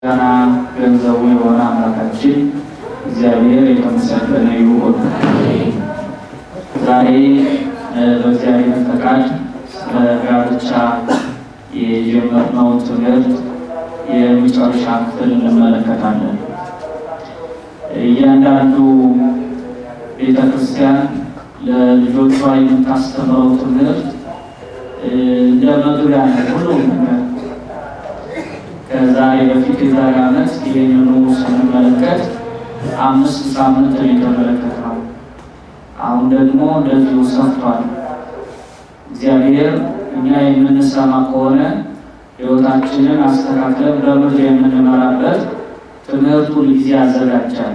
ገና ገንዘቡ የሆነ አምላካችን እግዚአብሔር የተመሰገነ ይሁን። ዛሬ በእግዚአብሔር ፈቃድ ስለ ጋብቻ የጀመርነውን ትምህርት የመጨረሻ ክፍል እንመለከታለን። እያንዳንዱ ቤተ ክርስቲያን ለልጆቿ የምታስተምረው ትምህርት እንደ መግቢያ ነው ሁሉም ነገር ከዛሬ በፊት የዛሬ ዓመት ይህንኑ ስንመለከት አምስት ሳምንት የተመለከትነው አሁን ደግሞ እንደዚሁ ሰፍቷል። እግዚአብሔር እኛ የምንሰማ ከሆነ ሕይወታችንን አስተካክለን በምድር የምንመራበት ትምህርቱ ጊዜ ያዘጋጃል።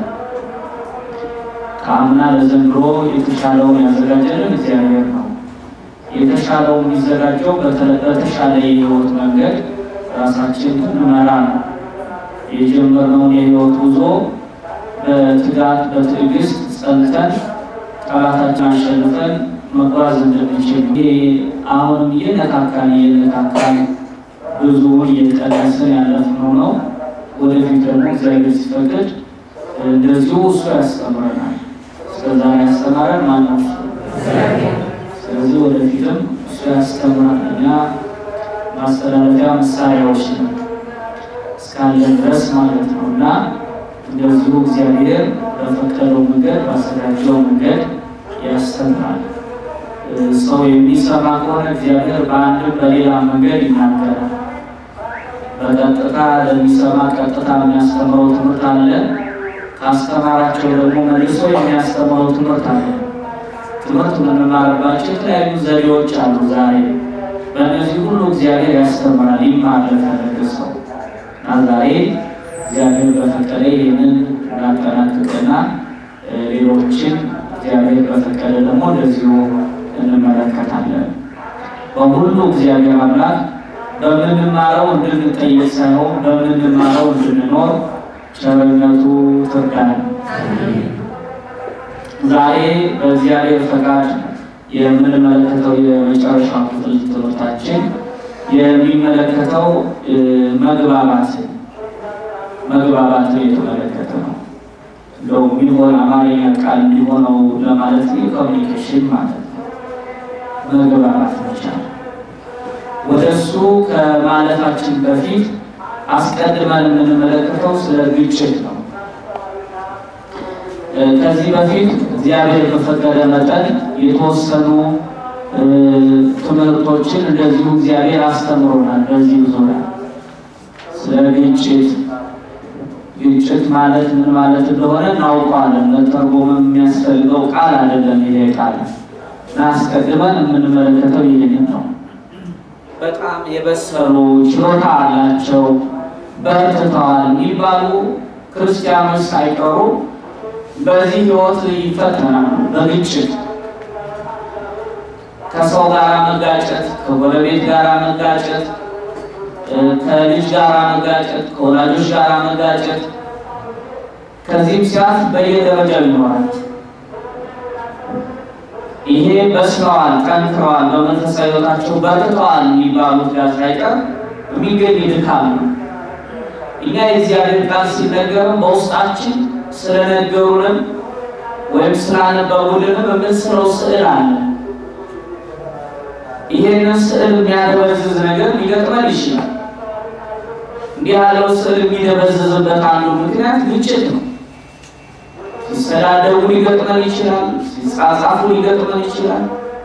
ከአምና ለዘንድሮ የተሻለውን ያዘጋጀልን እግዚአብሔር ነው። የተሻለው የሚዘጋጀው በተሻለ የሕይወት መንገድ ራሳችን እንመራ ነው። የጀመርነውን የህይወት ጉዞ በትጋት በትዕግስት ጸንተን ጠላታችን አሸንፈን መጓዝ እንድንችል ይሄ አሁንም እየነካካን እየነካካን ብዙውን እየቀነስን ያለፍነው ነው። ወደፊት ደግሞ እግዚአብሔር ሲፈቅድ እንደዚሁ እሱ ያስተምረናል። እስከዛሬ ያስተማረን ማነው? ስለዚህ ወደፊትም እሱ ያስተምራል። እኛ ማስተላለፊያ መሳሪያዎች ነው እስካለን ድረስ ማለት ነው። እና እንደዚሁ እግዚአብሔር በፈቀደው መንገድ ባዘጋጀው መንገድ ያስተምራል። ሰው የሚሰማ ከሆነ እግዚአብሔር በአንድም በሌላ መንገድ ይናገራል። በቀጥታ ለሚሰማ ቀጥታ የሚያስተምረው ትምህርት አለ። ካስተማራቸው ደግሞ መልሶ የሚያስተምረው ትምህርት አለ። ትምህርት የምንማርባቸው የተለያዩ ዘዴዎች አሉ ዛሬ በእነዚህ ሁሉ እግዚአብሔር ያስተምራል። ይማር ለፈለገ ሰው እና ዛሬ እግዚአብሔር በፈቀደ ይህንን እናጠናቅቅና ሌሎችን እግዚአብሔር በፈቀደ ደግሞ እንደዚሁ እንመለከታለን። በሁሉ እግዚአብሔር አምላክ በምንማረው እንድንጠየቅ ሳይሆን በምንማረው እንድንኖር ቸርነቱ ትርዳን። ዛሬ በእግዚአብሔር ፈቃድ የምንመለከተው የመጨረሻ ክፍል ትምህርታችን የሚመለከተው መግባባት መግባባት የተመለከተ ነው። እንደው የሚሆን አማርኛ ቃል እንዲሆነው ለማለት ኮሚኒኬሽን ማለት ነው። መግባባት መቻል። ወደ እሱ ከማለታችን በፊት አስቀድመን የምንመለከተው ስለ ግጭት ነው። ከዚህ በፊት እግዚአብሔር በፈቀደ መጠን የተወሰኑ ትምህርቶችን እንደዚሁ እግዚአብሔር አስተምሮናል። በዚህ ዙሪያ ስለ ግጭት ግጭት ማለት ምን ማለት እንደሆነ እናውቀዋለን። መተርጎም የሚያስፈልገው ቃል አይደለም ይሄ ቃል እና አስቀድመን የምንመለከተው ይህንን ነው። በጣም የበሰሉ ችሎታ አላቸው፣ በርትተዋል የሚባሉ ክርስቲያኖች ሳይቀሩ በዚህ ህይወት ይፈተናሉ። በግጭት ከሰው ጋር መጋጨት፣ ከጎረቤት ጋር መጋጨት፣ ከልጅ ጋር መጋጨት፣ ከወላጆች ጋር መጋጨት፣ ከዚህም ሲያልፍ በየደረጃው ይኖራል። ይሄ በስለዋል፣ ጠንክረዋል፣ በመንፈሳዊ ህይወታቸው በርትተዋል የሚባሉት ጋር ሳይቀር የሚገኝ ድካም ነው። እኛ የእግዚአብሔር ቃል ሲነገርም በውስጣችን ስለነገሩንም ወይም ስላነበቡልንም የምንስለው ስዕል አለ። ይሄንን ስዕል የሚያደበዝዝ ነገር ሊገጥመን ይችላል። እንዲህ ያለው ስዕል የሚደበዝዝበት አንዱ ምክንያት ግጭት ነው። ሲሰዳደቡ ሊገጥመን ይችላል። ሲጻጻፉ ሊገጥመን ይችላል።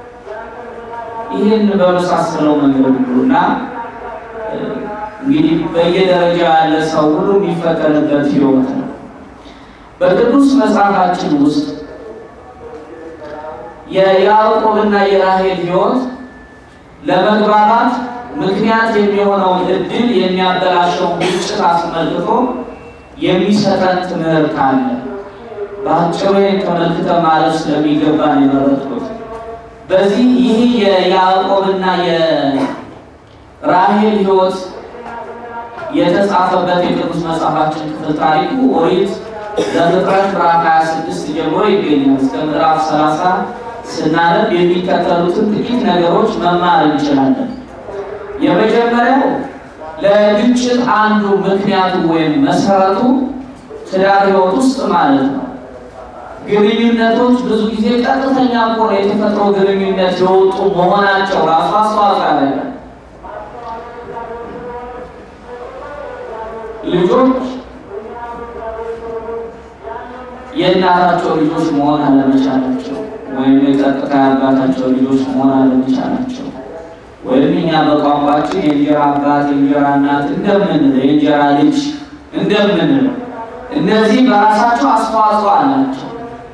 ይህን በመሳሰለው መንገድ ሁሉና እንግዲህ በየደረጃ ያለ ሰው ሁሉ የሚፈተንበት ህይወት ነው። በቅዱስ መጽሐፋችን ውስጥ የያዕቆብና የራሔል ህይወት ለመግባባት ምክንያት የሚሆነውን እድል የሚያበላሸውን ግጭት አስመልክቶ የሚሰጠን ትምህርት አለ። በአጭሩ ተመልክተ ማለት ስለሚገባን የመረጥኩት በዚህ ይህ የያዕቆብና የራሔል ህይወት የተጻፈበት የቅዱስ መጽሐፋችን ክፍል ታሪኩ ኦሪት ዘፍጥረት ምዕራፍ 26 ጀምሮ ይገኛል። እስከ ምዕራፍ 30 ስናነብ የሚከተሉትን ጥቂት ነገሮች መማር እንችላለን። የመጀመሪያው ለግጭት አንዱ ምክንያቱ ወይም መሰረቱ ትዳር ሕይወት ውስጥ ማለት ነው። ግንኙነቶች ብዙ ጊዜ ቀጥተኛ ከሆነ የተፈጥሮ ግንኙነት የወጡ መሆናቸው ራሱ አስተዋጽኦ ያደርጋል። ልጆች የእናታቸው ልጆች መሆን አለመቻላቸው ወይም የቀጥታ አባታቸው ልጆች መሆን አለመቻላቸው ወይም እኛ በቋንቋችን የእንጀራ አባት የእንጀራ እናት እንደምንለው የእንጀራ ልጅ እንደምንለው እነዚህ በራሳቸው አስተዋጽኦ አላቸው።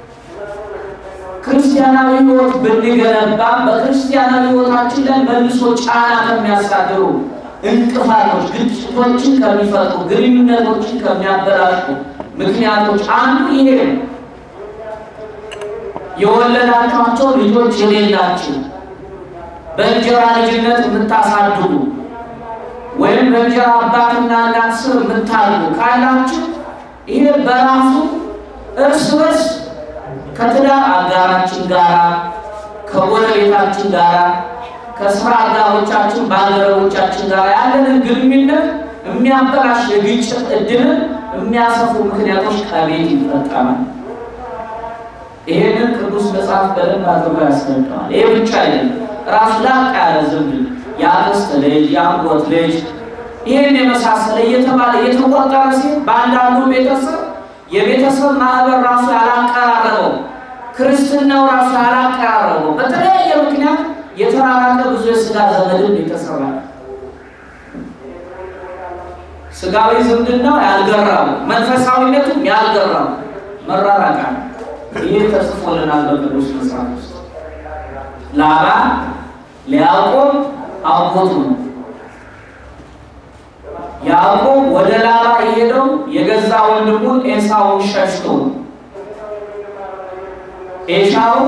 ክርስቲያናዊ ሕይወት ብንገነባም በክርስቲያናዊ ሕይወታችን ላይ መልሶ ጫና ከሚያሳድሩ እንቅፋቶች፣ ግጭቶችን ከሚፈጥሩ ግንኙነቶችን ከሚያበላሹ ምክንያቶች አንዱ ይሄ ነው። የወለዳችኋቸው ልጆች የሌላችሁ በእንጀራ ልጅነት የምታሳድጉ ወይም በእንጀራ አባትና እናት ስር የምታሉ ካላችሁ ይሄ በራሱ እርስ በርስ ከትዳር አጋራችን ጋራ ከጎረቤታችን ጋራ ከስራ አጋሮቻችን ባልደረቦቻችን ጋር ያለንን ግንኙነት የሚያበላሽ የግጭት እድልን የሚያሰፉ ምክንያቶች ከቤት ይፈጠራል። ይሄንን ቅዱስ መጽሐፍ በደንብ አድርጎ ያስረዳዋል። ይሄ ብቻ አይደለም፣ ራሱ ላቅ ያለ ዝምድ የአክስት ልጅ የአጎት ልጅ ይህን የመሳሰለ እየተባለ እየተቆጠረ ሲል በአንዳንዱ ቤተሰብ የቤተሰብ ማህበር ራሱ ያላቀራረበው ክርስትናው ራሱ ያላቀራረበው በተለያየ ምክንያት የተራራቀ ብዙ የስጋ ዘመድን የተሰራ ስጋዊ ዝምድናው ያልገራው መንፈሳዊነቱም ያልገራው መራራቃ ይህ ተጽፎልናል በቅዱስ መጽሐፍ ውስጥ። ላባ ለያዕቆብ አጎቱ ነው። ያዕቆብ ወደ ላባ የሄደው የገዛ ወንድሙን ኤሳውን ሸሽቶ ነው። ኤሳው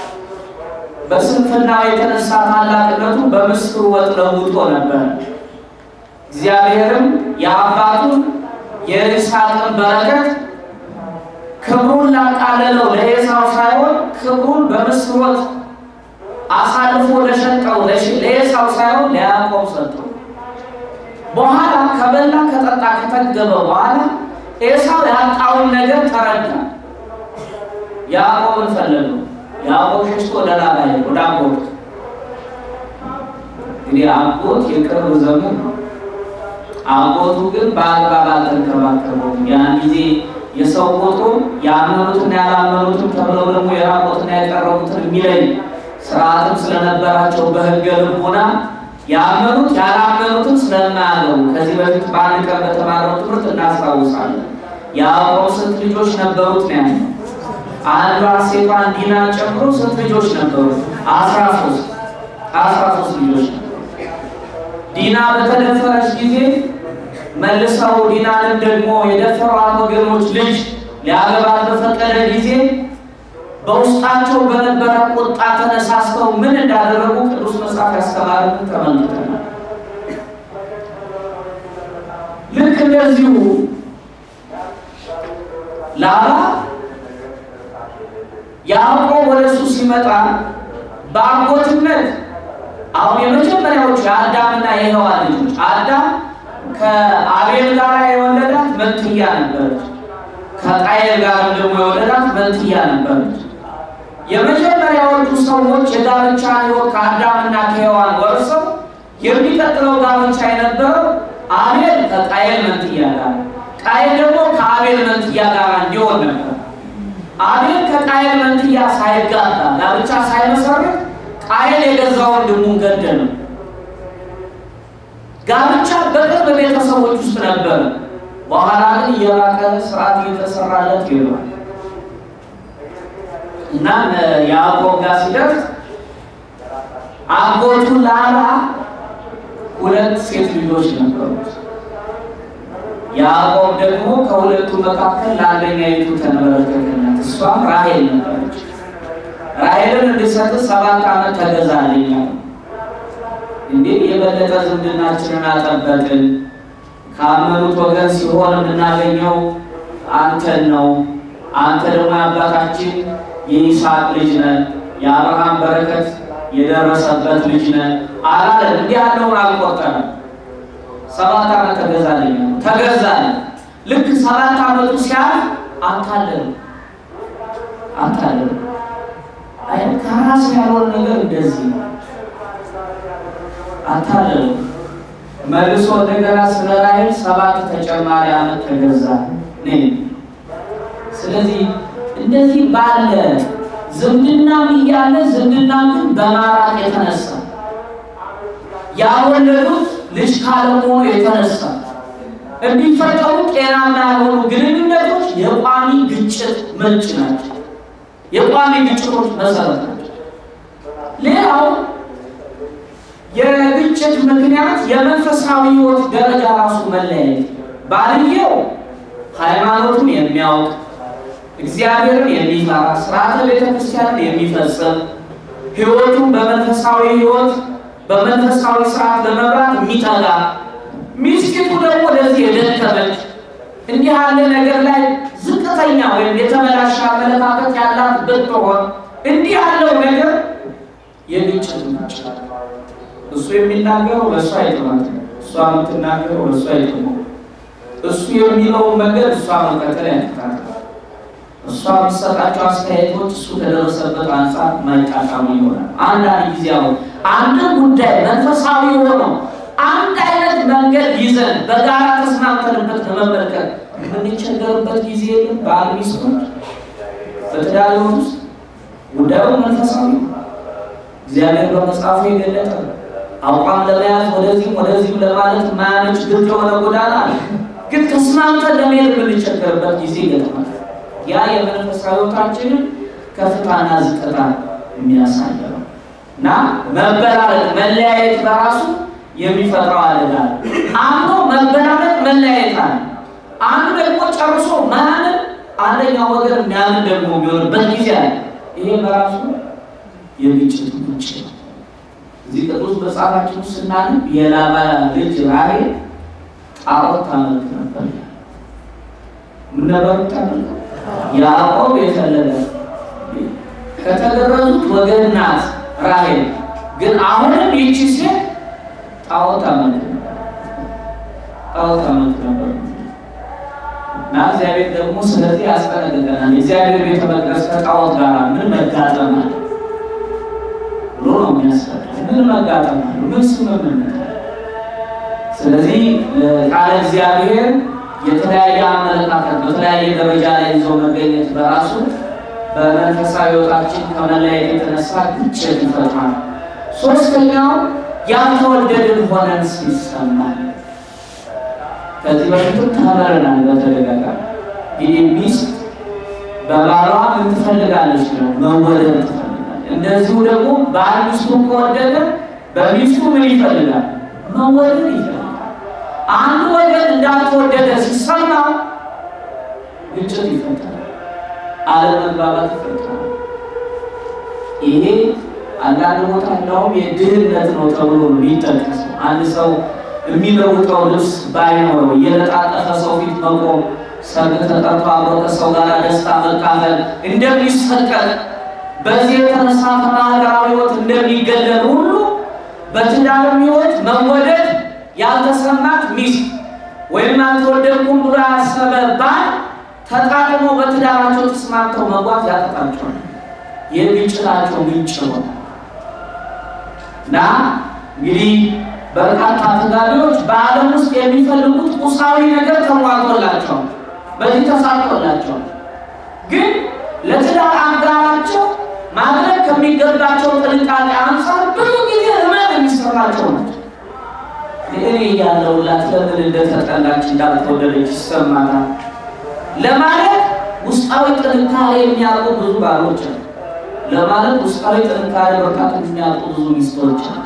በስንፍናው የተነሳ ታላቅነቱ በምስር ወጥ ለውጦ ነበር። እግዚአብሔርም የአባቱን የይስሐቅን በረከት ክብሩን ላቃለለው ለኤሳው ሳይሆን ክብሩን በምስር ወጥ አሳልፎ ለሸጠው ለኤሳው ሳይሆን ለያዕቆብ ሰጠው። በኋላ ከበላ ከጠጣ ከተገበ በኋላ ኤሳው ያጣውን ነገር ተረዳ። ያዕቆብን ፈለገው። ያዕቆብ ሸሽቶ ወደ ላባ ሄደ፣ ወደ አጎቱ። እንግዲህ አጎት የቅርብ ዘመን ነው። አጎቱ ግን በአግባብ አልተንከባከበውም። ያን ጊዜ የሰው ቁጥሩ ያመኑትና ያላመኑትን ተብለው ደግሞ የራቆትና የቀረቡትን የሚለይ ስርዓትም ስለነበራቸው በሕገ ልቡና ያመኑት ያላመኑትን ስለማያገቡ ከዚህ በፊት በአንድ ቀን በተማረው ትምህርት እናስታውሳለን። ያዕቆብ ስንት ልጆች ነበሩት ነው ያለው? አንዷ ሴቷን ዲናን ጨምሮ ስንት ልጆች ነበሩት? አስራ ሶስት አስራ ሶስት ልጆች ነበሩ። ዲና በተደፈረች ጊዜ መልሰው ዲናንን ደግሞ የደፈሯት ወገኖች ልጅ ሊያገባት በፈቀደ ጊዜ በውስጣቸው በነበረ ቁጣ ተነሳስተው ምን እንዳደረጉ ቅዱስ መጽሐፍ ያስተማረን ተመልክተናል። ልክ እንደዚሁ ላባ ያዕቆብ ወደ እሱ ሲመጣ በአጎትነት አሁን የመጀመሪያዎቹ የአዳምና የሔዋን ልጆች አዳም ከአቤል ጋር የወለዳት መንትያ ነበረች። ከቃየል ጋር ደግሞ የወለዳት መንትያ ነበረች። የመጀመሪያዎቹ ሰዎች የጋብቻ ሕይወት ከአዳምና ከሔዋን ወርሰው የሚቀጥለው ጋብቻ የነበረው አቤል ከቃየል መንትያ ጋር፣ ቃየል ደግሞ ከአቤል መንትያ ጋር እንዲሆን ነበር። አቤል ከቃየል መንትያ ሳይጋባ ጋብቻ ሳይመሰርት ቃየል የገዛ ወንድሙን ገደለው። ጋብቻ በቅርብ ቤተሰቦች ውስጥ ነበረ። በኋላ ግን እየራቀ ስርዓት እየተሰራለት ይሏል እና ያዕቆብ ጋር ሲደርስ አጎቱ ላባ ሁለት ሴት ልጆች ነበሩት። ያዕቆብ ደግሞ ከሁለቱ መካከል ለአንደኛይቱ ተንበረከከላት። እሷም ራሔል ነበረች። ራሔልን እንድሰጥ ሰባት ዓመት ተገዛልኝ። እንዴ የበለጠ ዝምድናችንን አጠበቅን። ካመኑት ወገን ሲሆን የምናገኘው አንተን ነው። አንተ ደግሞ የአባታችን የይስሐቅ ልጅ ነህ፣ የአብርሃም በረከት የደረሰበት ልጅ ነህ አላለን። እንዲህ ያለውን አልቆጠረም። ሰባት ዓመት ተገዛልኝ ተገዛልኝ። ልክ ሰባት ዓመቱ ሲያልፍ አታለሉ አታለሉ። አይ ከራስ ያልሆነ ነገር እንደዚህ ነው። አታለሉ። መልሶ እንደገና ስለ ራሔል ሰባት ተጨማሪ ዓመት ተገዛ ነኝ። ስለዚህ እንደዚህ ባለ ዝምድናም እያለ ዝምድና ግን በማራቅ የተነሳ ያወለዱት ልጅ ካለመሆኑ የተነሳ እንዲፈጠሩ ጤናማ ያልሆኑ ግንኙነቶች የቋሚ ግጭት ምንጭ ናቸው። የቋሚ ግጭቶች መሰረት ናቸው። ሌላው የግጭት ምክንያት የመንፈሳዊ ሕይወት ደረጃ ራሱ መለያየት። ባልየው ሃይማኖቱን የሚያውቅ እግዚአብሔርን የሚፈራ ስርዓተ ቤተ ክርስቲያንን የሚፈጽም ሕይወቱን በመንፈሳዊ ሕይወት በመንፈሳዊ ስርዓት ለመብራት የሚተጋ ሚስቲቱ ደግሞ ለዚህ የደከመች እንዲህ ያለ ነገር ላይ ዝቅተኛ ወይም የተበላሸ አመለካከት ያላት ብትሆን እንዲህ ያለው ነገር የግጭት ምንጭ እሱ የሚናገረው ለእሱ አይጥማት፣ እሷ የምትናገረው ለእሱ አይጥመው። እሱ የሚለውን መንገድ እሷ መከተል ያቅታል። እሷ የሚሰጣቸው አስተያየቶች እሱ ከደረሰበት አንጻር ማይጣጣሙ ይሆናል። አንዳንድ ጊዜ አሁን አንድ ጉዳይ መንፈሳዊ ሆነው አንድ አይነት መንገድ ይዘን በጋራ ተስማምተንበት ለመመልከት የምንቸገርበት ጊዜ የለም። ባል ሚስቶች በትዳር ሕይወት ውስጥ ጉዳዩ መንፈሳዊ ነው። እግዚአብሔር በመጽሐፉ የገለጠ አቋም ለመያዝ ወደዚህም ወደዚህም ለማለት ማያመች ግልጽ የሆነ ጎዳና አለ። ግን ተስማምተን ለመሄድ የምንቸገርበት ጊዜ ይገጥማል። ያ የመንፈሳዊ ሕይወታችንን ከፍታና ዝቅታ የሚያሳይ ነው እና መበላለጥ መለያየት በራሱ የሚፈጥረው አደጋ አንዱ መበላለጥ መለያየት አለ። አንዱ ደግሞ ጨርሶ ማያምን አንደኛው ወገን የሚያምን ደግሞ የሚሆንበት ጊዜ አለ። ይሄ በራሱ የግጭት ምንጭ ነው። እዚህ ቅዱስ መጽሐፋችን ውስጥ ስናነብ የላባ ልጅ ራሔል ጣዖት ታመልክ ነበር። ምን ነበር ታመልክ? ያዕቆብ የፈለገ ከተገረዙት ወገን ናት ራሔል። ግን አሁንም ይቺ ሴት ጣዖት ታመልክ ነበር። ጣዖት ታመልክ ነበር እና እግዚአብሔር ደግሞ ስለዚህ ያስጠነቅቀናል። የእግዚአብሔር ቤተ መቅደስ ከጣዖት ጋር ምን መጋጠም አለ ብሎ ነው የሚያስፈል ምን መጋጠም አለ ምን ስምምነት አለ? ስለዚህ ቃለ እግዚአብሔር የተለያየ አመለካከት በተለያየ ደረጃ ላይ ይዞ መገኘት በራሱ በመንፈሳዊ ሕይወታችን ከመለያየት የተነሳ ግጭት ይፈጥራል። ሶስተኛው ያልተወደድን ሆነን ሲሰማል። ከዚህ በፊትም ተምረናል በተደጋጋሚ ይህ ሚስት በባሏ ምን ትፈልጋለች ነው መወደድ ትፈልጋለች። እንደዚሁ ደግሞ ባል ሚስቱን ከወደደ በሚስቱ ምን ይፈልጋል? መወደድ ይፈልጋል። አንዱ ወገን እንዳልተወደደ ሲሰማው ግጭት ይፈጠራል፣ አለመግባባት ይፈጠራል። ይሄ አንዳንድ ቦታ እንደውም የድህነት ነው ተብሎ ነው የሚጠቀሰው። አንድ ሰው የሚለውጠው ልብስ ባይኖረው እየለጣጠፈ ሰው ፊት መቆም፣ ሰርግ ተጠርቶ አብሮ ከሰው ጋር ደስታ መካፈል እንደሚሰቀል በዚህ የተነሳ ከማህበራዊ ሕይወት እንደሚገለል ሁሉ በትዳርም ሕይወት መወደድ ያልተሰማት ሚስት ወይም አልተወደድኩም ብሎ ያሰበ ባል ተጣጥሞ በትዳራቸው ተስማምተው መጓዝ ያጠጣቸዋል። የግጭታቸው ምንጭ ይሆናል እና እንግዲህ በርካታ ተጋቢዎች በዓለም ውስጥ የሚፈልጉት ቁሳዊ ነገር ተሟልቶላቸዋል፣ በዚህ ተሳክቶላቸዋል። ግን ለትዳር አጋራቸው ማድረግ ከሚገባቸው ጥንቃቄ አንጻር ብዙ ጊዜ ህመም የሚሰማቸው ናቸው። እኔ እያለሁላት ለምን እንደተጠላች እንዳልተወደደች ይሰማታል ለማለት ውስጣዊ ጥንካሬ የሚያውቁ ብዙ ባሎች አሉ። ለማለት ውስጣዊ ጥንካሬ በርካታ የሚያውቁ ብዙ ሚስቶች አሉ።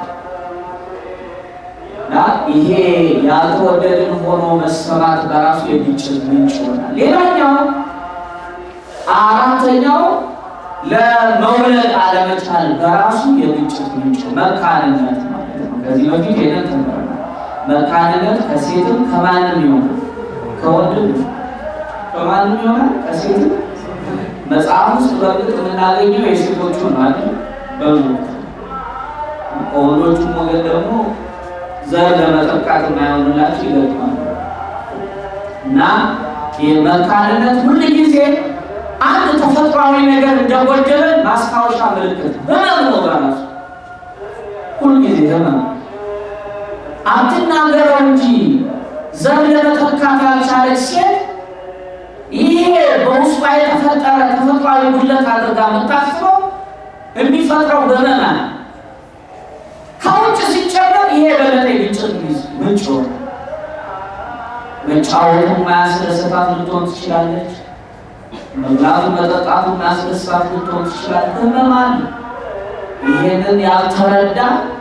እና ይሄ ያልተወደድን ሆኖ መሰማት በራሱ የግጭት ምንጭ ይሆናል። ሌላኛው አራተኛው ለመውለድ አለመቻል በራሱ የግጭት ምንጭ መካንነት ማለት ነው። ከዚህ በፊት ሄደን ተምረናል። መካንነት ከሴትም ከማንም ይሆናል፣ ከወንድም ከማንም ይሆናል፣ ከሴትም መጽሐፍ ውስጥ በእርግጥ የምናገኘው የሴቶቹን ማለት በብዙ ከወንዶቹም ወገን ደግሞ ዘር ለመጠቃት የማይሆንላቸው ይገጥማሉ እና የመካንነት ሁል ጊዜ አንድ ተፈጥሯዊ ነገር እንደጎደለ ማስታወሻ ምልክት ህመም ነው። በራሱ ሁል ጊዜ ህመም አትናገረው እንጂ ዘር ለመተካት ያልቻለች ሴት ይሄ በውስጧ የተፈጠረ ተፈጥሯዊ ጉድለት አድርጋ የምታስበው የሚፈጥረው በመና ከውጭ ሲጨመር ይሄ በለጠ ግጭት ምንጭ ሆነ። መጫወቱ ማያስደስታት ልትሆን ትችላለች። መብላቱ መጠጣቱ ማያስደስታት ልትሆን ትችላለች። ህመም አለ። ይሄንን ያልተረዳ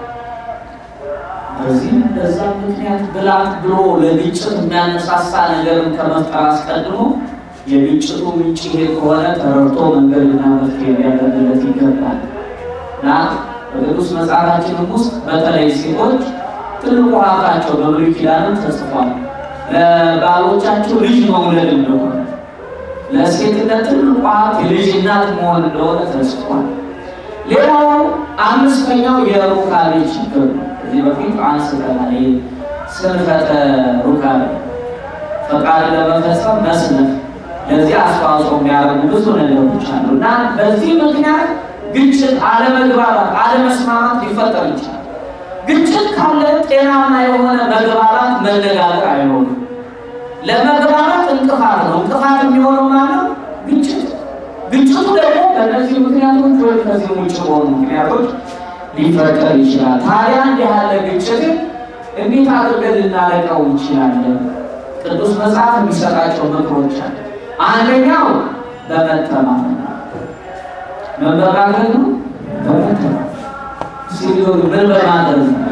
በዚህም በዛም ምክንያት ብላት ብሎ ለግጭት የሚያነሳሳ ነገርን ከመፍጠር አስቀድሞ የግጭቱ ምንጭ ይሄ ከሆነ ተረድቶ መንገድና መፍትሄ ሊያደርግለት ይገባል እና በቅዱስ መጽሐፋችንም ውስጥ በተለይ ሴቶች ትልቁ ሀብታቸው በብሉይ ኪዳንም ተጽፏል። ለባሎቻቸው ልጅ መውለድ እንደሆነ ለሴትነት ትልቁ ሀብት የልጅ እናት መሆን እንደሆነ ተጽፏል። ሌላው አምስተኛው የሩካቤ ችግር ነው። ከዚህ በፊት አንስተናል። ስንፈተ ሩካቤ ፈቃድ ለመፈጸም መስነፍ፣ ለዚህ አስተዋጽኦ የሚያደርጉ ብዙ ነገሮች አሉ እና በዚህ ምክንያት ግጭት፣ አለመግባባት፣ አለመስማማት ሊፈጠር ይችላል። ግጭት ካለ ጤናማ የሆነ መግባባት መነጋገር አይሆንም። ለመግባባት እንቅፋት ነው። እንቅፋት የሚሆነው ማለት ግጭት ግጭቱ ደግሞ በእነዚህ ምክንያቶች ወይም ከዚህ ውጭ በሆኑ ምክንያቶች ሊፈጠር ይችላል። ታዲያ እንዲህ ያለ ግጭትን እንዴት አድርገን ልናረቀው እንችላለን? ቅዱስ መጽሐፍ የሚሰጣቸው ምክሮች አለ። አንደኛው በመተማመን ምን በማድረግ ነው? በመተማመን ሲሆን ምን በማድረግ ነው?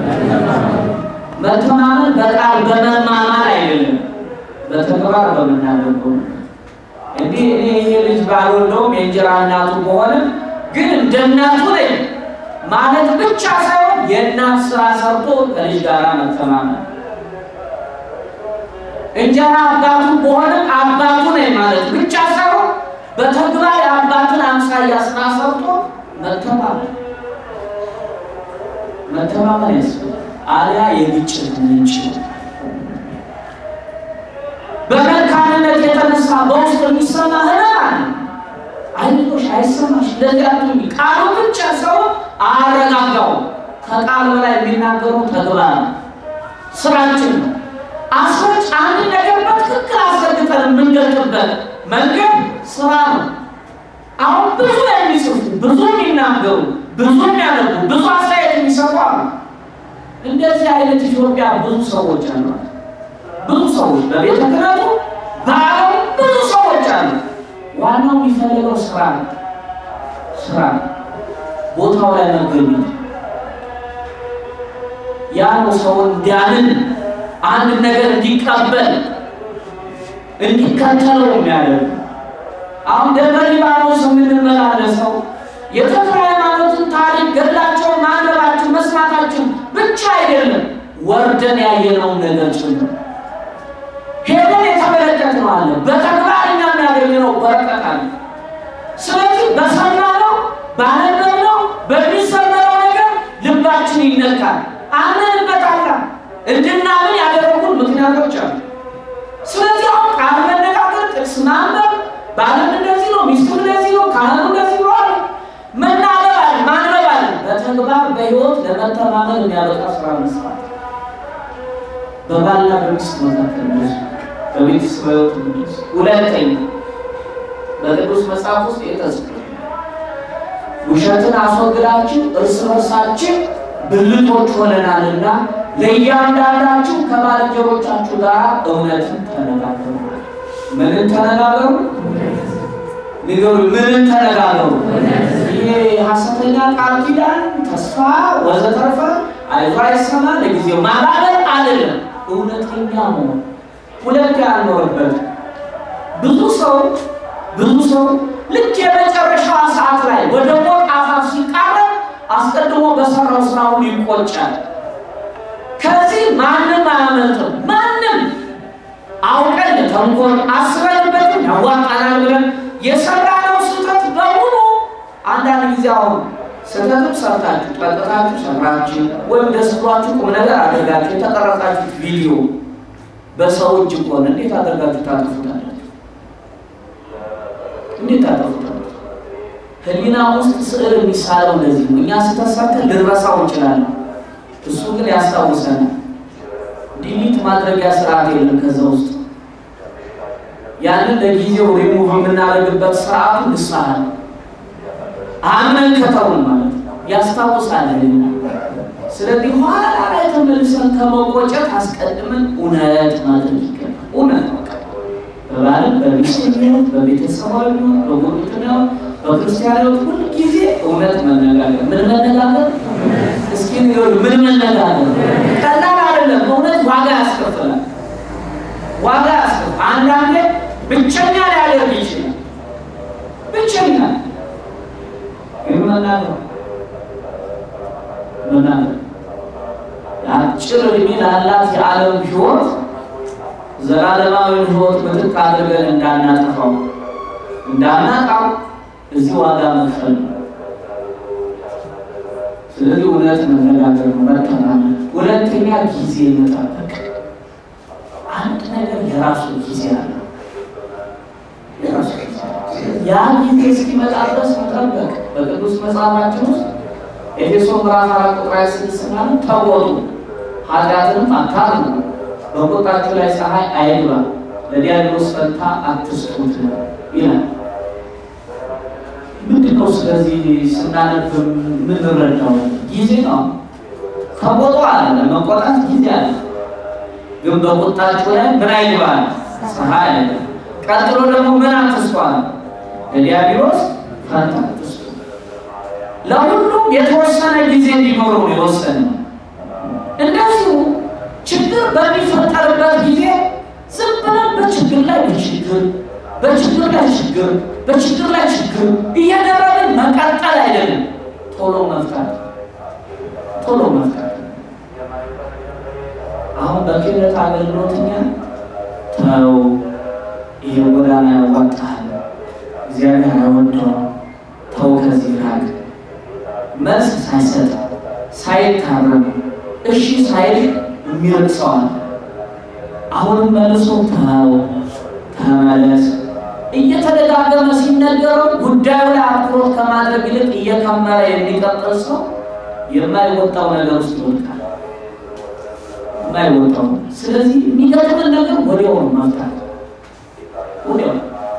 መተማመን በቃል በመማማር አይደለም፣ በተግባር በምናደርገው እንዲህ እኔ ይሄ ልጅ ባልወልደውም የእንጀራ እናቱ በሆነ ግን እንደ እናቱ ነኝ ማለት ብቻ ሳይሆን የእናት ስራ ሰርቶ ከልጅ ጋር መተማመን፣ እንጀራ አባቱ በሆነም አባቱ ነኝ ማለት ብቻ ሳይሆን በተግባር የአባትን አምሳያ ስራ ሰርቶ መተማመን መተማመን ያስፈልጋል። አሊያ የግጭት ምንጭ በመካንነት የተነሳ በውስጥ የሚሰማ ህመም አለ። አይዞሽ አይሰማሽ እንደዚህ አትሁኝ ቃሉ ብቻ ሰው አረጋጋው። ከቃል በላይ የሚናገሩ ተግባር ስራችን ነው። አስረጭ አንድ ነገር በትክክል አስረግጠን የምንገልጥበት መንገድ ስራ ነው። አሁን ብዙ የሚጽፉ ብዙ የሚናገሩ ብዙ የሚያነቡ ብዙ አስተያየት የሚሰጡ አሉ። እንደዚህ አይነት ኢትዮጵያ ብዙ ሰዎች አሏት። ብዙ ሰዎች በቤተ ክህነቱ በዓለም ብዙ ሰዎች አሉ። ዋናው የሚፈልገው ስራ ነው። ስራ ቦታው ላይ መገኘት ያ ነው ሰውን እንዲያምን አንድ ነገር እንዲቀበል እንዲከተለው የሚያደርግ አሁን ደብረ ሊባኖስ የምንመላለሰው የተክለ ሃይማኖትን ታሪክ ገድላቸውን ማንበባችን መስማታችን ብቻ አይደለም፣ ወርደን ያየነውን ነገር ጭምር ሄደን የተመለከትነው አለ። በተግባር እኛ የሚያገኘነው በረከት አለ። ስለዚህ በሰማነው ባነበብነው በሚሰመረው ነገር ልባችን ይነካል፣ አምነንበታለን። እንድናምን ያደረጉን ምክንያቶች አሉ። ስለዚህ አሁን ቃል መነጋገር፣ ጥቅስ ማንበብ፣ ባለም እንደዚህ ነው፣ ሚስቱ እንደዚህ ነው፣ ካህኑ እንደዚህ ነው አለ መናበብ አለ ማንበብ አለ። በተግባር በህይወት ለመተማመን የሚያበቃ ስራ መስራት በባልና በሚስት መካከል ብዙ በቤተሰብ ህይወት ብዙ ሁለተኛ በቅዱስ መጽሐፍ ውስጥ የተጽፈ ውሸትን አስወግዳችሁ እርስ በርሳችን ብልቶች ሆነናልና ለእያንዳንዳችሁ ከባልንጀሮቻችሁ ጋር እውነትን ተነጋገሩ። ምንን ተነጋገሩ? ንገሩ። ምንን ተነጋገሩ? ይሄ ሐሰተኛ ቃል ኪዳን፣ ተስፋ ወዘተርፈ አይዞ አይሰማ ለጊዜው ማባበል አይደለም፣ እውነተኛ መሆን ሁለት ያልኖርበት ብዙ ሰው ብዙ ሰው ልክ የመጨረሻዋ ሰዓት ላይ ወደ ሞት አፋፍ ሲቃረብ አስቀድሞ በሰራው ስራ ሁሉ ይቆጫል። ከዚህ ማንም አያመልጥም። ማንም አውቀን ተንኮል አስበንበትም ያዋጣናል ብለን የሰራነው ስህተት በሙሉ አንዳንድ ጊዜ አሁን ስህተትም ሰርታችሁ ጠጥታችሁ ሰክራችሁ ወይም ደስ ብሏችሁ ቁም ነገር አድርጋችሁ የተቀረጻችሁት ቪዲዮ በሰው እጅ ከሆነ እንዴት አድርጋችሁ ታጠፉታላችሁ? እንዴት ታጠፉታላችሁ? ህሊና ውስጥ ስዕል የሚሳለው እንደዚህ ነው። እኛ ስህተት ሰርተን ልንረሳው እንችላለን። እሱ ግን ያስታውሰናል። ዲሊት ማድረጊያ ስርዓት የለም ከዛ ውስጥ ያንን ለጊዜው ሪሙቭ የምናደርግበት ስርዓቱ ንስሐ ነው። አምነን ከተውን ማለት ያስታውሳል። ስለዚህ ኋላ ላይ ተመልሰን ከመቆጨት አስቀድመን እውነት ማድረግ ይገባል። እውነት በባልም በሚስት ሚሆን በቤተሰባዊ ሚሆን በጉርብትና በክርስቲያናዊ ሁል ጊዜ እውነት መነጋገር ምን መነጋገር እስኪ ንገሩ ምን መነጋገር ቀላል አይደለም። እውነት ዋጋ ያስከፍላል። ዋጋ ያስከፍላል። አንዳንዴ ብቸኛ ሊያደርግ ይችላል። ብቸኛ ግን መናገር መናገር አጭር እድሜ ላላት የዓለም ሕይወት ዘላለማዊ ሕይወት ምትክ አድርገን እንዳናጠፋው እንዳናጣው እዚህ ዋጋ መክፈል ነው። ስለዚህ እውነት መነጋገር ነው፣ መተማመን። ሁለተኛ ጊዜ መጠበቅ። አንድ ነገር የራሱ ጊዜ አለ። የራሱ ጊዜ ያ ጊዜ እስኪመጣ ድረስ መጠበቅ። በቅዱስ መጽሐፋችን ውስጥ ኤፌሶ ምዕራፍ አራት ቁጥር ሃያ ስድስት ማለት ተቆጡ፣ ኃጢአትንም አታርሙ፣ በቁጣችሁ ላይ ፀሐይ አይግባ፣ ለዲያብሎስ ፈንታ አትስጡት ይላል። ምንድን ነው? ስለዚህ ስናነብ የምንረዳው ጊዜ ነው። ተቆጡ አለ፣ ለመቆጣት ጊዜ አለ። ግን በቁጣችሁ ላይ ምን አይግባል? ፀሐይ አይግባ። ቀጥሎ ደግሞ ምን አትስጧል? ለዲያብሎስ ፈንታ አትስጡ። ለሁሉም የተወሰነ ጊዜ እንዲኖረው ነው የወሰነ። እንደዚሁ ችግር በሚፈጠርበት ጊዜ ዝም ብለን በችግር ላይ በችግር በችግር ላይ ችግር በችግር ላይ ችግር እያደረግን መቀጠል አይደለም። ቶሎ መፍታት ቶሎ መፍታት። አሁን በክህነት አገልግሎትኛ ተው፣ ይሄ ጎዳና ያዋጣል፣ እግዚአብሔር አይወደውም፣ ተው ከዚህ ራቅ መልስ ሳይሰጥ ሳይታረም እሺ ሳይል የሚርቅ ሰው አለ። አሁንም መልሶ ተው ተመለስ እየተደጋገመ ሲነገረው ጉዳዩ ላይ አትኩሮት ከማድረግ ይልቅ እየከመረ የሚቀጥል ሰው የማይወጣው ነገር ውስጥ ይወድቃል። የማይወጣው ስለዚህ የሚገጥምን ነገር ወዲያው ነው መፍታት ወዲያው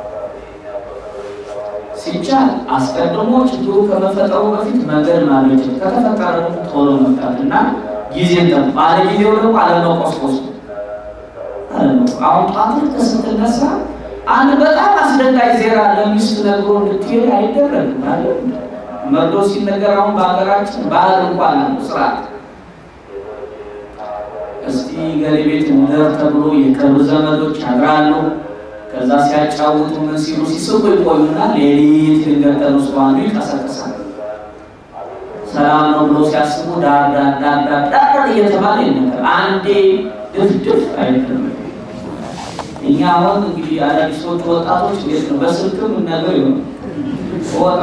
ሲቻል አስቀድሞ ችግሩ ከመፈጠሩ በፊት መንገድ ማግኘት ከተፈጠረ ቶሎ መፍታት እና ጊዜ ጠብ ባለ ጊዜው ደግሞ አለመቆስቆስ አሁን ጧት ስትነሳ አንድ በጣም አስደንጋጭ ዜና ለሚስት ነግሮ እንድትሄድ አይደረግም ማለት መርዶ ሲነገር አሁን በሀገራችን ባህል እንኳን አለ ስርዓት እስቲ ገሌ ቤት እንደር ተብሎ የቅርብ ዘመዶች ያድራሉ ከዛ ሲያጫውቱ ምን ሲሉ ሲስቁ ይቆዩና ሌሊት ድንገት ተነስቶ አንዱ ይቀሰቅሳል። ሰላም ነው ብሎ ሲያስቡ ዳር ዳር ዳር ዳር ዳር እየተባለ ይነገር አንዴ ድፍድፍ አይደለም። እኛ አሁን እንግዲህ አዳዲሶቹ ወጣቶች እንዴት ነው በስልክም ነገር ይሆን ወጣ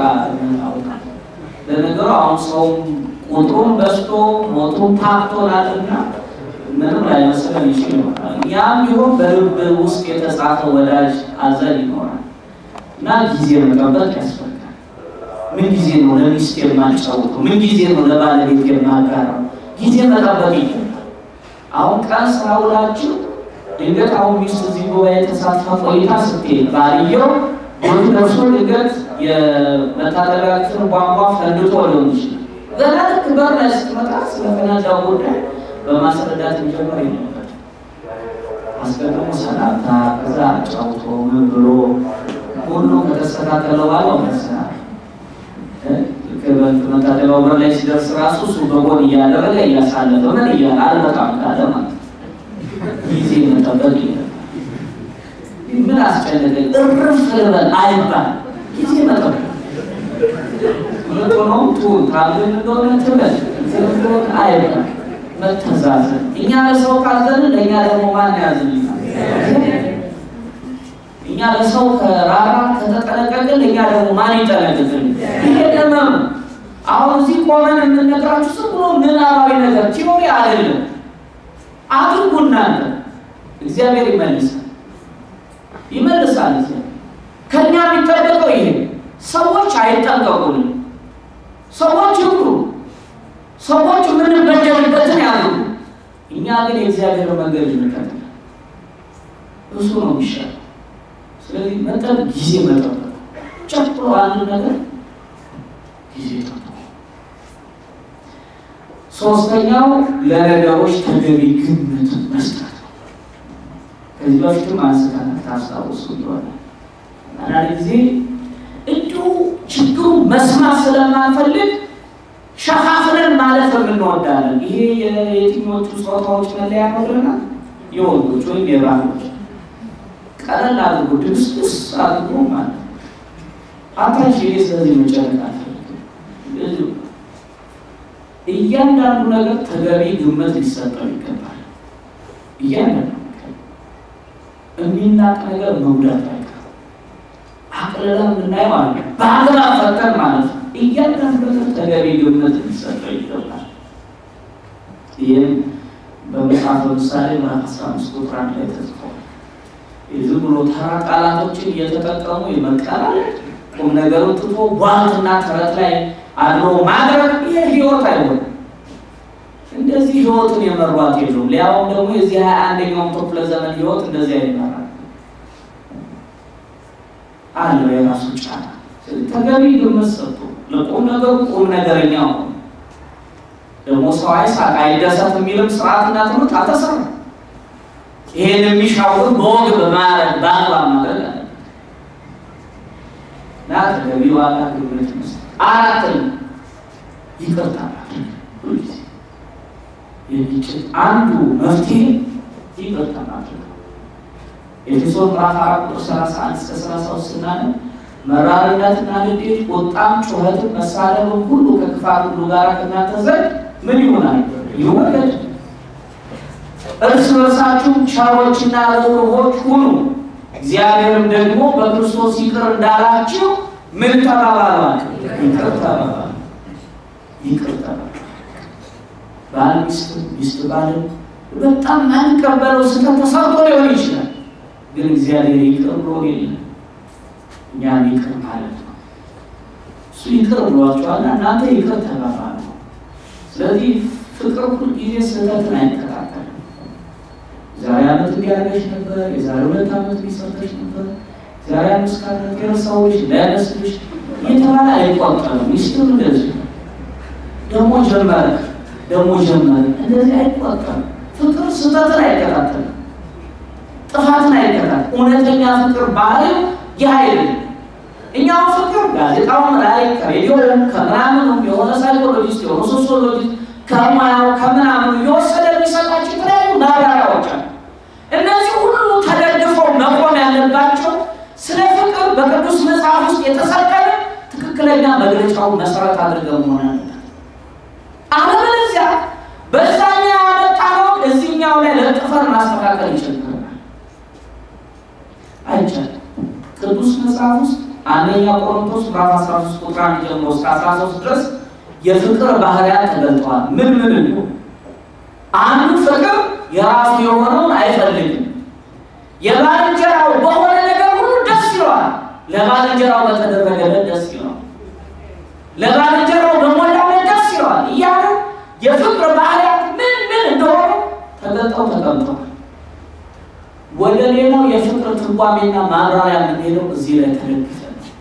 ለነገሩ አሁን ሰው ቁጥሩም በዝቶ ሞቱም ታክቶናልና ምንም ላይመስለን ይችል ይሆናል። ያም ቢሆን በልብ ውስጥ የተጻፈ ወዳጅ አዘል ይኖራል እና ጊዜ መጠበቅ ያስፈልጋል። ምን ጊዜ ነው ለሚስት የማጫወተው? ምን ጊዜ ነው ለባለቤት የማጋራው? ጊዜ መጠበቅ ይገባል። አሁን ቀን ስራ ውላችሁ ድንገት አሁን ሚስት እዚህ ጉባኤ ተሳትፋ ቆይታ ስትሄድ ባልየው ወቱ ደርሶ ድንገት የመታጠቢያ ክፍል ቧንቧ ፈንድቶ ሊሆን ይችላል። ገና ልክ በር ላይ ስትመጣ ስለፈነዳው ጉዳይ በማስረዳት የሚጀምር የለበት። አስቀድሞ ሰላምታ፣ ከዛ አጫውቶ ምን ብሎ ሁሉ ከተስተካከለ በኋላ መስና መታጠቢያው በር ላይ ሲደርስ ራሱ እሱ በጎን እያደረገ እያሳለፈ ምን እያለ አልመጣም ካለ ማለት ጊዜ መጠበቅ የለም። ምን አስጨነቀኝ እርፍ ልበል አይባል። ጊዜ መጠበቅ ምንሆነው ቱን ታምን እንደሆነ ትበል እንደሆነ አይባል። መተዛዘን እኛ ለሰው ካዘንን ለእኛ ደግሞ ማን ያዝልናል? እኛ ለሰው ከራራ ከተጠነቀቅን ለእኛ ደግሞ ማን ይጠነቅቅልን? ይሄ ደመም አሁን እዚህ ቆመን የምንነግራችሁ ዝም ብሎ ምናባዊ ነገር ቲዮሪ አይደለም። አድርጉ እናንተ። እግዚአብሔር ይመልሳል ይመልሳል። ከኛ የሚጠበቀው ይሄ ሰዎች አይጠንቀቁልን፣ ሰዎች ይሁሉ ሰዎች የምንበደልበትን ያድርጉ። እኛ ግን የእግዚአብሔር መንገድ እንከተል። እሱ ነው የሚሻለው። ስለዚህ መጠን ጊዜ መጠበቅ ጨጥሮ አንድ ነገር ጊዜ ጠብቁ። ሶስተኛው ለነገሮች ተገቢ ግምት መስጠት ነው። ከዚህ በፊትም አንስተን ታስታውሱ እንደሆነ አንዳንድ ጊዜ እንዲሁ ችግሩ መስማት ስለማንፈልግ ሸፋፍነን ማለት የምንወዳለን። ይሄ የየትኞቹ ጾታዎች መለያ ነው ብለናል? የወንዶች ወይም የባሎች ቀለል አድርጎ ድብስብስ አድርጎ ማለት ነው። አታሽ ይሄ ስለዚህ መጨነቅ አልፈልግም። እያንዳንዱ ነገር ተገቢ ግምት ሊሰጠው ይገባል። እያንዳንዱ ነገር የሚናቅ ነገር መጉዳት አይቀርም። አቅልለን የምናየው አለ በአግባብ ፈተን ማለት ነው። እያንዳንዱ ነገር ተገቢ ግምት ሊሰጠው ይገባል። ይህም በመጽሐፈ ምሳሌ ምዕራፍ አስራ አምስት ቁጥር አንድ ላይ ተጽፏል። ዝም ብሎ ተራ ቃላቶችን እየተጠቀሙ የመቀላል ቁም ነገሩን ትቶ ቧልትና ተረት ላይ አድሮ ማድረግ ይህ ህይወት አይሆንም። እንደዚህ ህይወትን የመሯት የለውም። ሊያውም ደግሞ የዚህ ሀያ አንደኛውም ክፍለ ዘመን ህይወት እንደዚህ አይመራል አለው የራሱ ጫና። ተገቢ ግምት ሰጡ። ለቁም ነገሩ ቁም ነገረኛ ሆኑ። ደግሞ ሰው አይሳቅ አይደሰት የሚልም ስርዓትና ትምህርት አልተሰራም። ይሄን የሚሻውን በወግ በማድረግ በአግባብ ማድረግ አለ እና ተገቢ ዋጋ ግምት መስጠት። አራተኛ ይቅርታ ማድረግ ሁልጊዜ የግጭት አንዱ መፍትሄ ይቅርታ ማድረግ ነው። ኤፌሶን ምዕራፍ አራት ቁጥር ሰላሳ አንድ እስከ ሰላሳ ውስጥ ስናነብ መራርነትና ንዴት፣ ቁጣም፣ ጩኸትን፣ መሳደብም ሁሉ ከክፋት ሁሉ ጋር ከእናንተ ዘንድ ምን ይሆናል? ይወገድ። እርስ በርሳችሁም ቸሮችና ርኅሩኆች ሁኑ፣ እግዚአብሔርም ደግሞ በክርስቶስ ይቅር እንዳላችሁ ምን ተባባሏል? ይቅር ተባባሉ። ይቅር ተባባሉ። ባል ሚስት፣ ሚስት ባልን በጣም ማንቀበለው ስህተት ተሰርቶ ሊሆን ይችላል። ግን እግዚአብሔር ይቅር ብሎ የለም እኛም ይቅር ማለት ነው። እሱ ይቅር ብሏቸዋልና እናንተ ይቅር ተባባሉ። ስለዚህ ፍቅር ሁል ጊዜ ስህተትን አይከታተልም። ዛሬ ዓመት እንዲያደርገሽ ነበር፣ የዛሬ ሁለት ዓመት ሊሰርተሽ ነበር፣ ዛሬ አምስት ከዓመት የረሳሁሽ እንዳይመስልሽ እየተባለ አይቆጠርም። ሚስትም እንደዚህ ደግሞ ጀመረ ደግሞ ጀመረ፣ እንደዚህ አይቆጠርም። ፍቅር ስህተትን አይከታተልም፣ ጥፋትን አይከታተልም። እውነተኛ ፍቅር ባህሪው ይህ አይደለም። እኛው ፍቅር ጋዜጣውም ላይ ከሬዲዮም ከምናምኑም የሆነ ሳይኮሎጂስት የሆነ ሶሲዮሎጂስት ከሙያው ከምናምኑ የወሰደ የሚሰጣቸው የተለያዩ ማብራሪያዎች አሉ። እነዚህ ሁሉ ተደግፈው መቆም ያለባቸው ስለ ፍቅር በቅዱስ መጽሐፍ ውስጥ የተሰቀለ ትክክለኛ መግለጫውን መሰረት አድርገው መሆን አለበት። አለበለዚያ በዛኛው ያመጣነውን እዚህኛው ላይ ለጥፈን ማስተካከል ይችላል አይቻልም። ቅዱስ መጽሐፍ ውስጥ አንደኛ ቆሮንቶስ ምዕራፍ 13 ቁጥር 1 ጀምሮ እስከ 13 ድረስ የፍቅር ባህሪያት ተገልጠዋል። ምን ምን ነው? አንዱ ፍቅር የራሱ የሆነውን አይፈልግም። የባልንጀራው በሆነ ነገር ሁሉ ደስ ይለዋል። ለባልንጀራው በተደረገለት ደስ ይለዋል። ለባልንጀራው በሞላለት ደስ ይለዋል እያለ የፍቅር ባህሪያት ምን ምን እንደሆኑ ተገልጠው ተቀምጠዋል። ወደ ሌላው የፍቅር ትርጓሜና ማብራሪያ የምንሄደው እዚህ ላይ ተደግፈ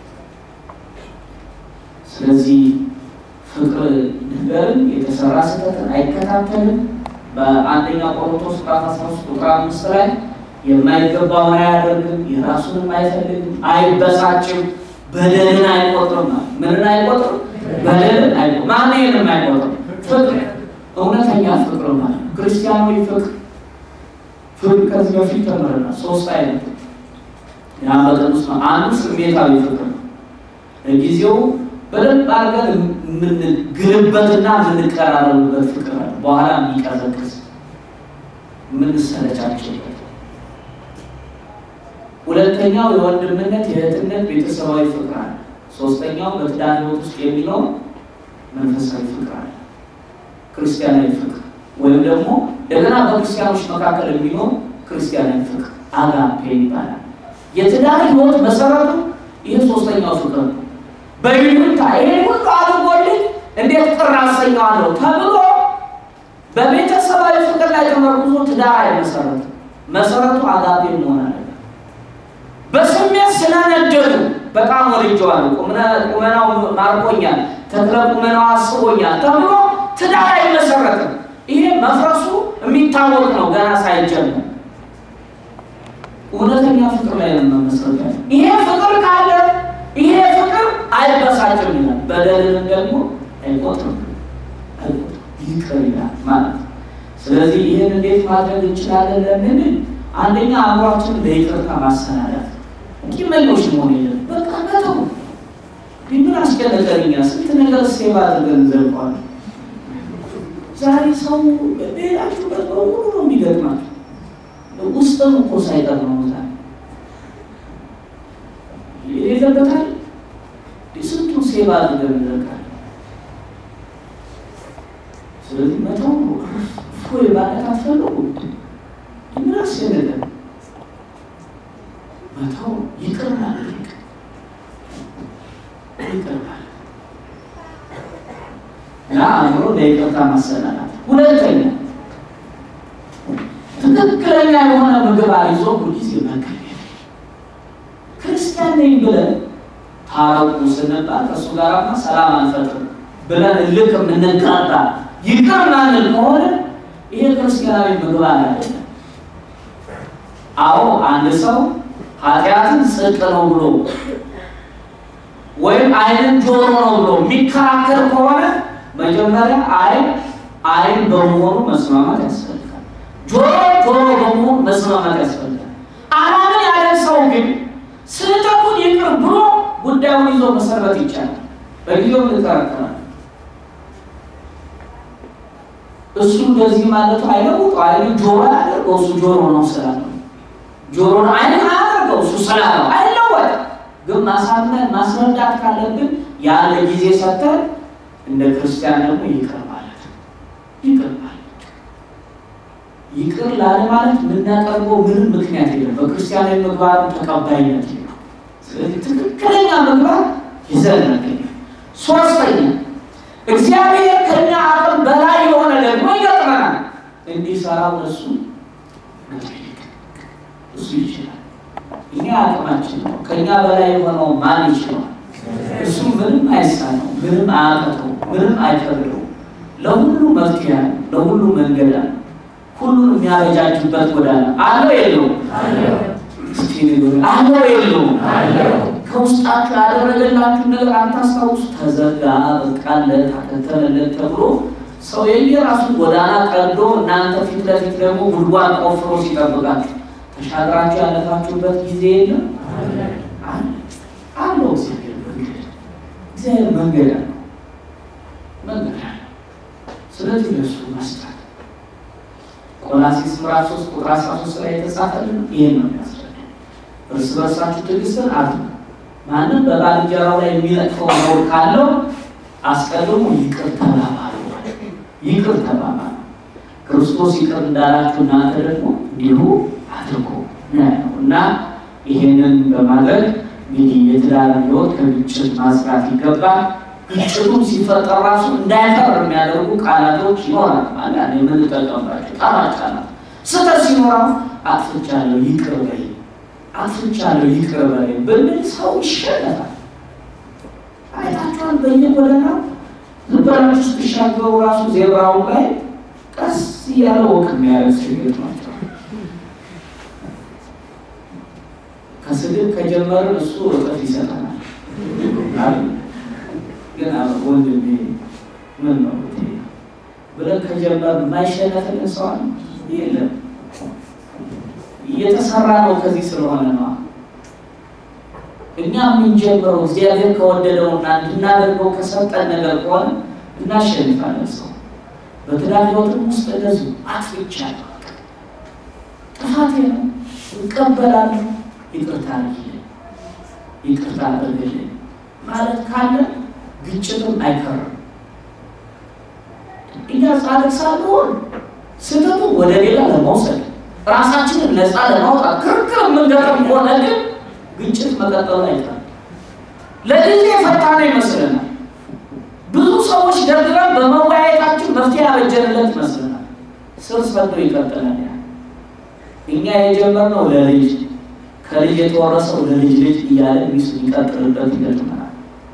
ስለዚህ ፍቅር ነገርን የተሰራ ስህተትን አይከታተልም። በአንደኛ ቆሮንቶስ ምዕራፍ 13 ቁጥር አምስት ላይ የማይገባውን አያደርግም፣ የራሱንም አይፈልግም፣ አይበሳጭም፣ በደልን አይቆጥርም። ምንን አይቆጥርም? በደልን አይቆጥርም። ማን ይህንም አይቆጥርም? ፍቅር እውነተኛ ፍቅር ማለት ክርስቲያናዊ ፍቅር ፍቅር ከዚህ በፊት ተምረናል። ሶስት አይነት ያ በቅዱስ ነው። አንዱ ስሜታዊ ፍቅር ነው። ለጊዜው በደንብ አድርገን የምንግልበትና የምንቀራረብበት ፍቅር አለ። በኋላ የሚቀዘቅዝ የምንሰለቻቸውበት። ሁለተኛው የወንድምነት የእህትነት ቤተሰባዊ ፍቅር አለ። ሶስተኛው በትዳር ሕይወት ውስጥ የሚኖር መንፈሳዊ ፍቅር አለ፣ ክርስቲያናዊ ፍቅር ወይም ደግሞ እንደገና በክርስቲያኖች መካከል የሚኖር ክርስቲያናዊ ፍቅር አጋፔ ይባላል። የትዳር ህይወት መሰረቱ ይህ ሶስተኛው ፍቅር ነው። በይሉኝታ ይሄ ሁሉ አድርጎልኝ እንዴት ቅር አሰኘዋለሁ ተብሎ በቤተሰባዊ ፍቅር ላይ ተመርኩዞ ትዳር አይመሰረትም። መሰረቱ አጋፔ መሆን አለ። በስሜት ስለነደዱ በጣም ወድጀዋለሁ፣ ቁመናው ማርኮኛል፣ ተክለ ቁመናው አስቦኛል ተብሎ ትዳር አይመሰረትም። ይሄ መፍረሱ የሚታወቅ ነው ገና ሳይጀምር። እውነተኛ ፍቅር ላይ ነው መመስረት ያለ። ይሄ ፍቅር ካለ ይሄ ፍቅር አይበሳጭም ይላል፣ በደልንም ደግሞ አይቆጥርም፣ አይቆጥርም ይቅር ይላል ማለት ነው። ስለዚህ ይህን እንዴት ማድረግ እንችላለን ለምን? አንደኛ አእምሯችን ለይቅርታ ማሰናዳት ቂመኞች መሆን የለም። በቃ መተው ምን አስጨነቀኛ? ስንት ነገር ሴቭ አድርገን ዘልቋል። ዛሬ ሰው ሌላችሁበት በሙሉ ነው የሚገጥማቸው። ውስጥም እኮ ሳይቀር ነው ዛሬ የሌለበታል። ስንቱን ሴቭ አድርገን ዘልቃል። ስለዚህ መተው ነው ፎይ ማለት አትፈልጉ ምን አስጨነቀን? መተው ይቅር ማለት ይቅር ማለት እና አእምሮ ለይቅርታ ማሰናናት። ሁለተኛ ትክክለኛ የሆነ ምግብ ይዞ ሁልጊዜ መገኘት። ክርስቲያን ነኝ ብለን ታረቁ ስንባል ከእሱ ጋርማ ሰላም አንፈጥርም ብለን እልክ የምንጋባ ይቅር ማንል ከሆነ ይሄ ክርስቲያናዊ ምግባር አይደለም። አዎ አንድ ሰው ኃጢአትን ጽድቅ ነው ብሎ ወይም ዓይንን ጆሮ ነው ብሎ የሚከራከር ከሆነ መጀመሪያ ዓይን ዓይን በመሆኑ መስማማት ያስፈልጋል። ጆሮ ጆሮ በመሆኑ መስማማት ያስፈልጋል። አላምን ያለ ሰው ግን ስህተቱን ይቅር ብሎ ጉዳዩን ይዞ መሰረት ይቻላል። በጊዜው እንከራከራለን። እሱ እንደዚህ ማለቱ አይለውጡ ዓይን ጆሮ ያደርገው እሱ ጆሮ ነው ስላለው ጆሮን ዓይን አያደርገው እሱ ስላለው አይለወጥ። ግን ማሳመን ማስረዳት ካለብን ያለ ጊዜ ሰጥተን እንደ ክርስቲያን ደግሞ ይቅር ማለት ይቅር ማለት ይቅር ላለ ማለት የምናቀርበው ምንም ምክንያት የለም። በክርስቲያናዊ ምግባር ተቀባይነት የለም። ስለዚህ ትክክለኛ ምግባር ይዘን ነገኝ። ሶስተኛ እግዚአብሔር ከኛ አቅም በላይ የሆነ ደግሞ ይገጥመናል። እንዲሰራው እሱ እሱ ይችላል። እኛ አቅማችን ነው። ከኛ በላይ የሆነው ማን ይችላል? እሱ ምንም አይሳነው፣ ምንም አያቅተው፣ ምንም አይከብደው። ለሁሉ መፍትሄ አለ፣ ለሁሉ መንገድ አለ። ሁሉን የሚያበጃጅበት ጎዳና አለው የለውም? አለው የለውም? ከውስጣችሁ ያደረገላችሁ ነገር አታስታውሱ? ተዘጋ፣ በቃለት፣ አከተለለት ተብሎ ሰው የየራሱን ጎዳና ቀዶ እናንተ ፊት ለፊት ደግሞ ጉድጓድ ቆፍሮ ሲጠብቃችሁ ተሻግራችሁ ያለፋችሁበት ጊዜ የለም አለው። እግዚአብሔር መንገድ እግዚአብሔር መንገድ አለው መንገድ አለው። ስለዚህ ለሱ መስጠት ቆላሲስ ምዕራፍ 3 ቁጥር 13 ላይ የተጻፈልን ይሄን ነው የሚያስረዳ። እርስ በርሳችሁ ትዕግስትን አድርጉ፣ ማንም በባልንጀራው ላይ የሚለቅፈው ነውር ካለው አስቀድሞ ይቅር ተባባሉ። ይቅር ተባባሉ። ክርስቶስ ይቅር እንዳላችሁ እናንተ ደግሞ እንዲሁ አድርጎ ነው እና ይሄንን በማድረግ እንግዲህ የትዳር ሕይወት ከግጭት ማጽዳት ይገባል። ግጭቱም ሲፈጠር ራሱ እንዳይፈር የሚያደርጉ ቃላቶች ይኖራል። አንዳንድ የምንጠቀምባቸው ጣፋጭ ቃላት ስህተት ሲኖራው አጥፍቻለሁ ይቅር በይ፣ አጥፍቻለሁ ይቅር በይ ብንል ሰው ይሸነፋል። አይታችኋል። በየጎዳናው ዝም ብላችሁ ስትሻገሩ ራሱ ዜብራው ላይ ቀስ እያለ ወቅ የሚያደርግ ችግር ናቸው። ከስድብ ከጀመርን እሱ እጥፍ ይሰጠናል። ግን ወንድሜ ምን ነው ብለን ከጀመርን የማይሸነፍልን ሰው አለ? የለም። እየተሰራ ነው። ከዚህ ስለሆነ ነው እኛ የምንጀምረው እግዚአብሔር ከወደደውና እንድናደርገው ከሰጠን ነገር ከሆነ እናሸንፋለን። ሰው በትዳር ሕይወትም ውስጥ እንደዚሁ አጥፍቻለሁ፣ ጥፋቴ ነው፣ እቀበላለሁ፣ ይቅርታ አድርጊልኝ፣ ይቅርታ አድርግልኝ ማለት ካለ ግጭትም አይከርም፣ ጻድቅ ሳንሆን ስህተቱ ወደ ሌላ ለመውሰድ ራሳችንን ነፃ ለማውጣት ክርክር የምንገጥም ከሆነ ግን ግጭት መቀጠሉ አይቀርም። ለጊዜ የፈታነው ይመስለናል። ብዙ ሰዎች ደርድረን በመወያየታችን መፍትሄ ያበጀንለት ይመስለናል። ስር ሰዶ ይቀጥላል። ያ እኛ የጀመርነው ለልጅ ከልጅ የተወረሰው ለልጅ ልጅ እያለ ሚስ ይቀጥልበት ይገጥመናል።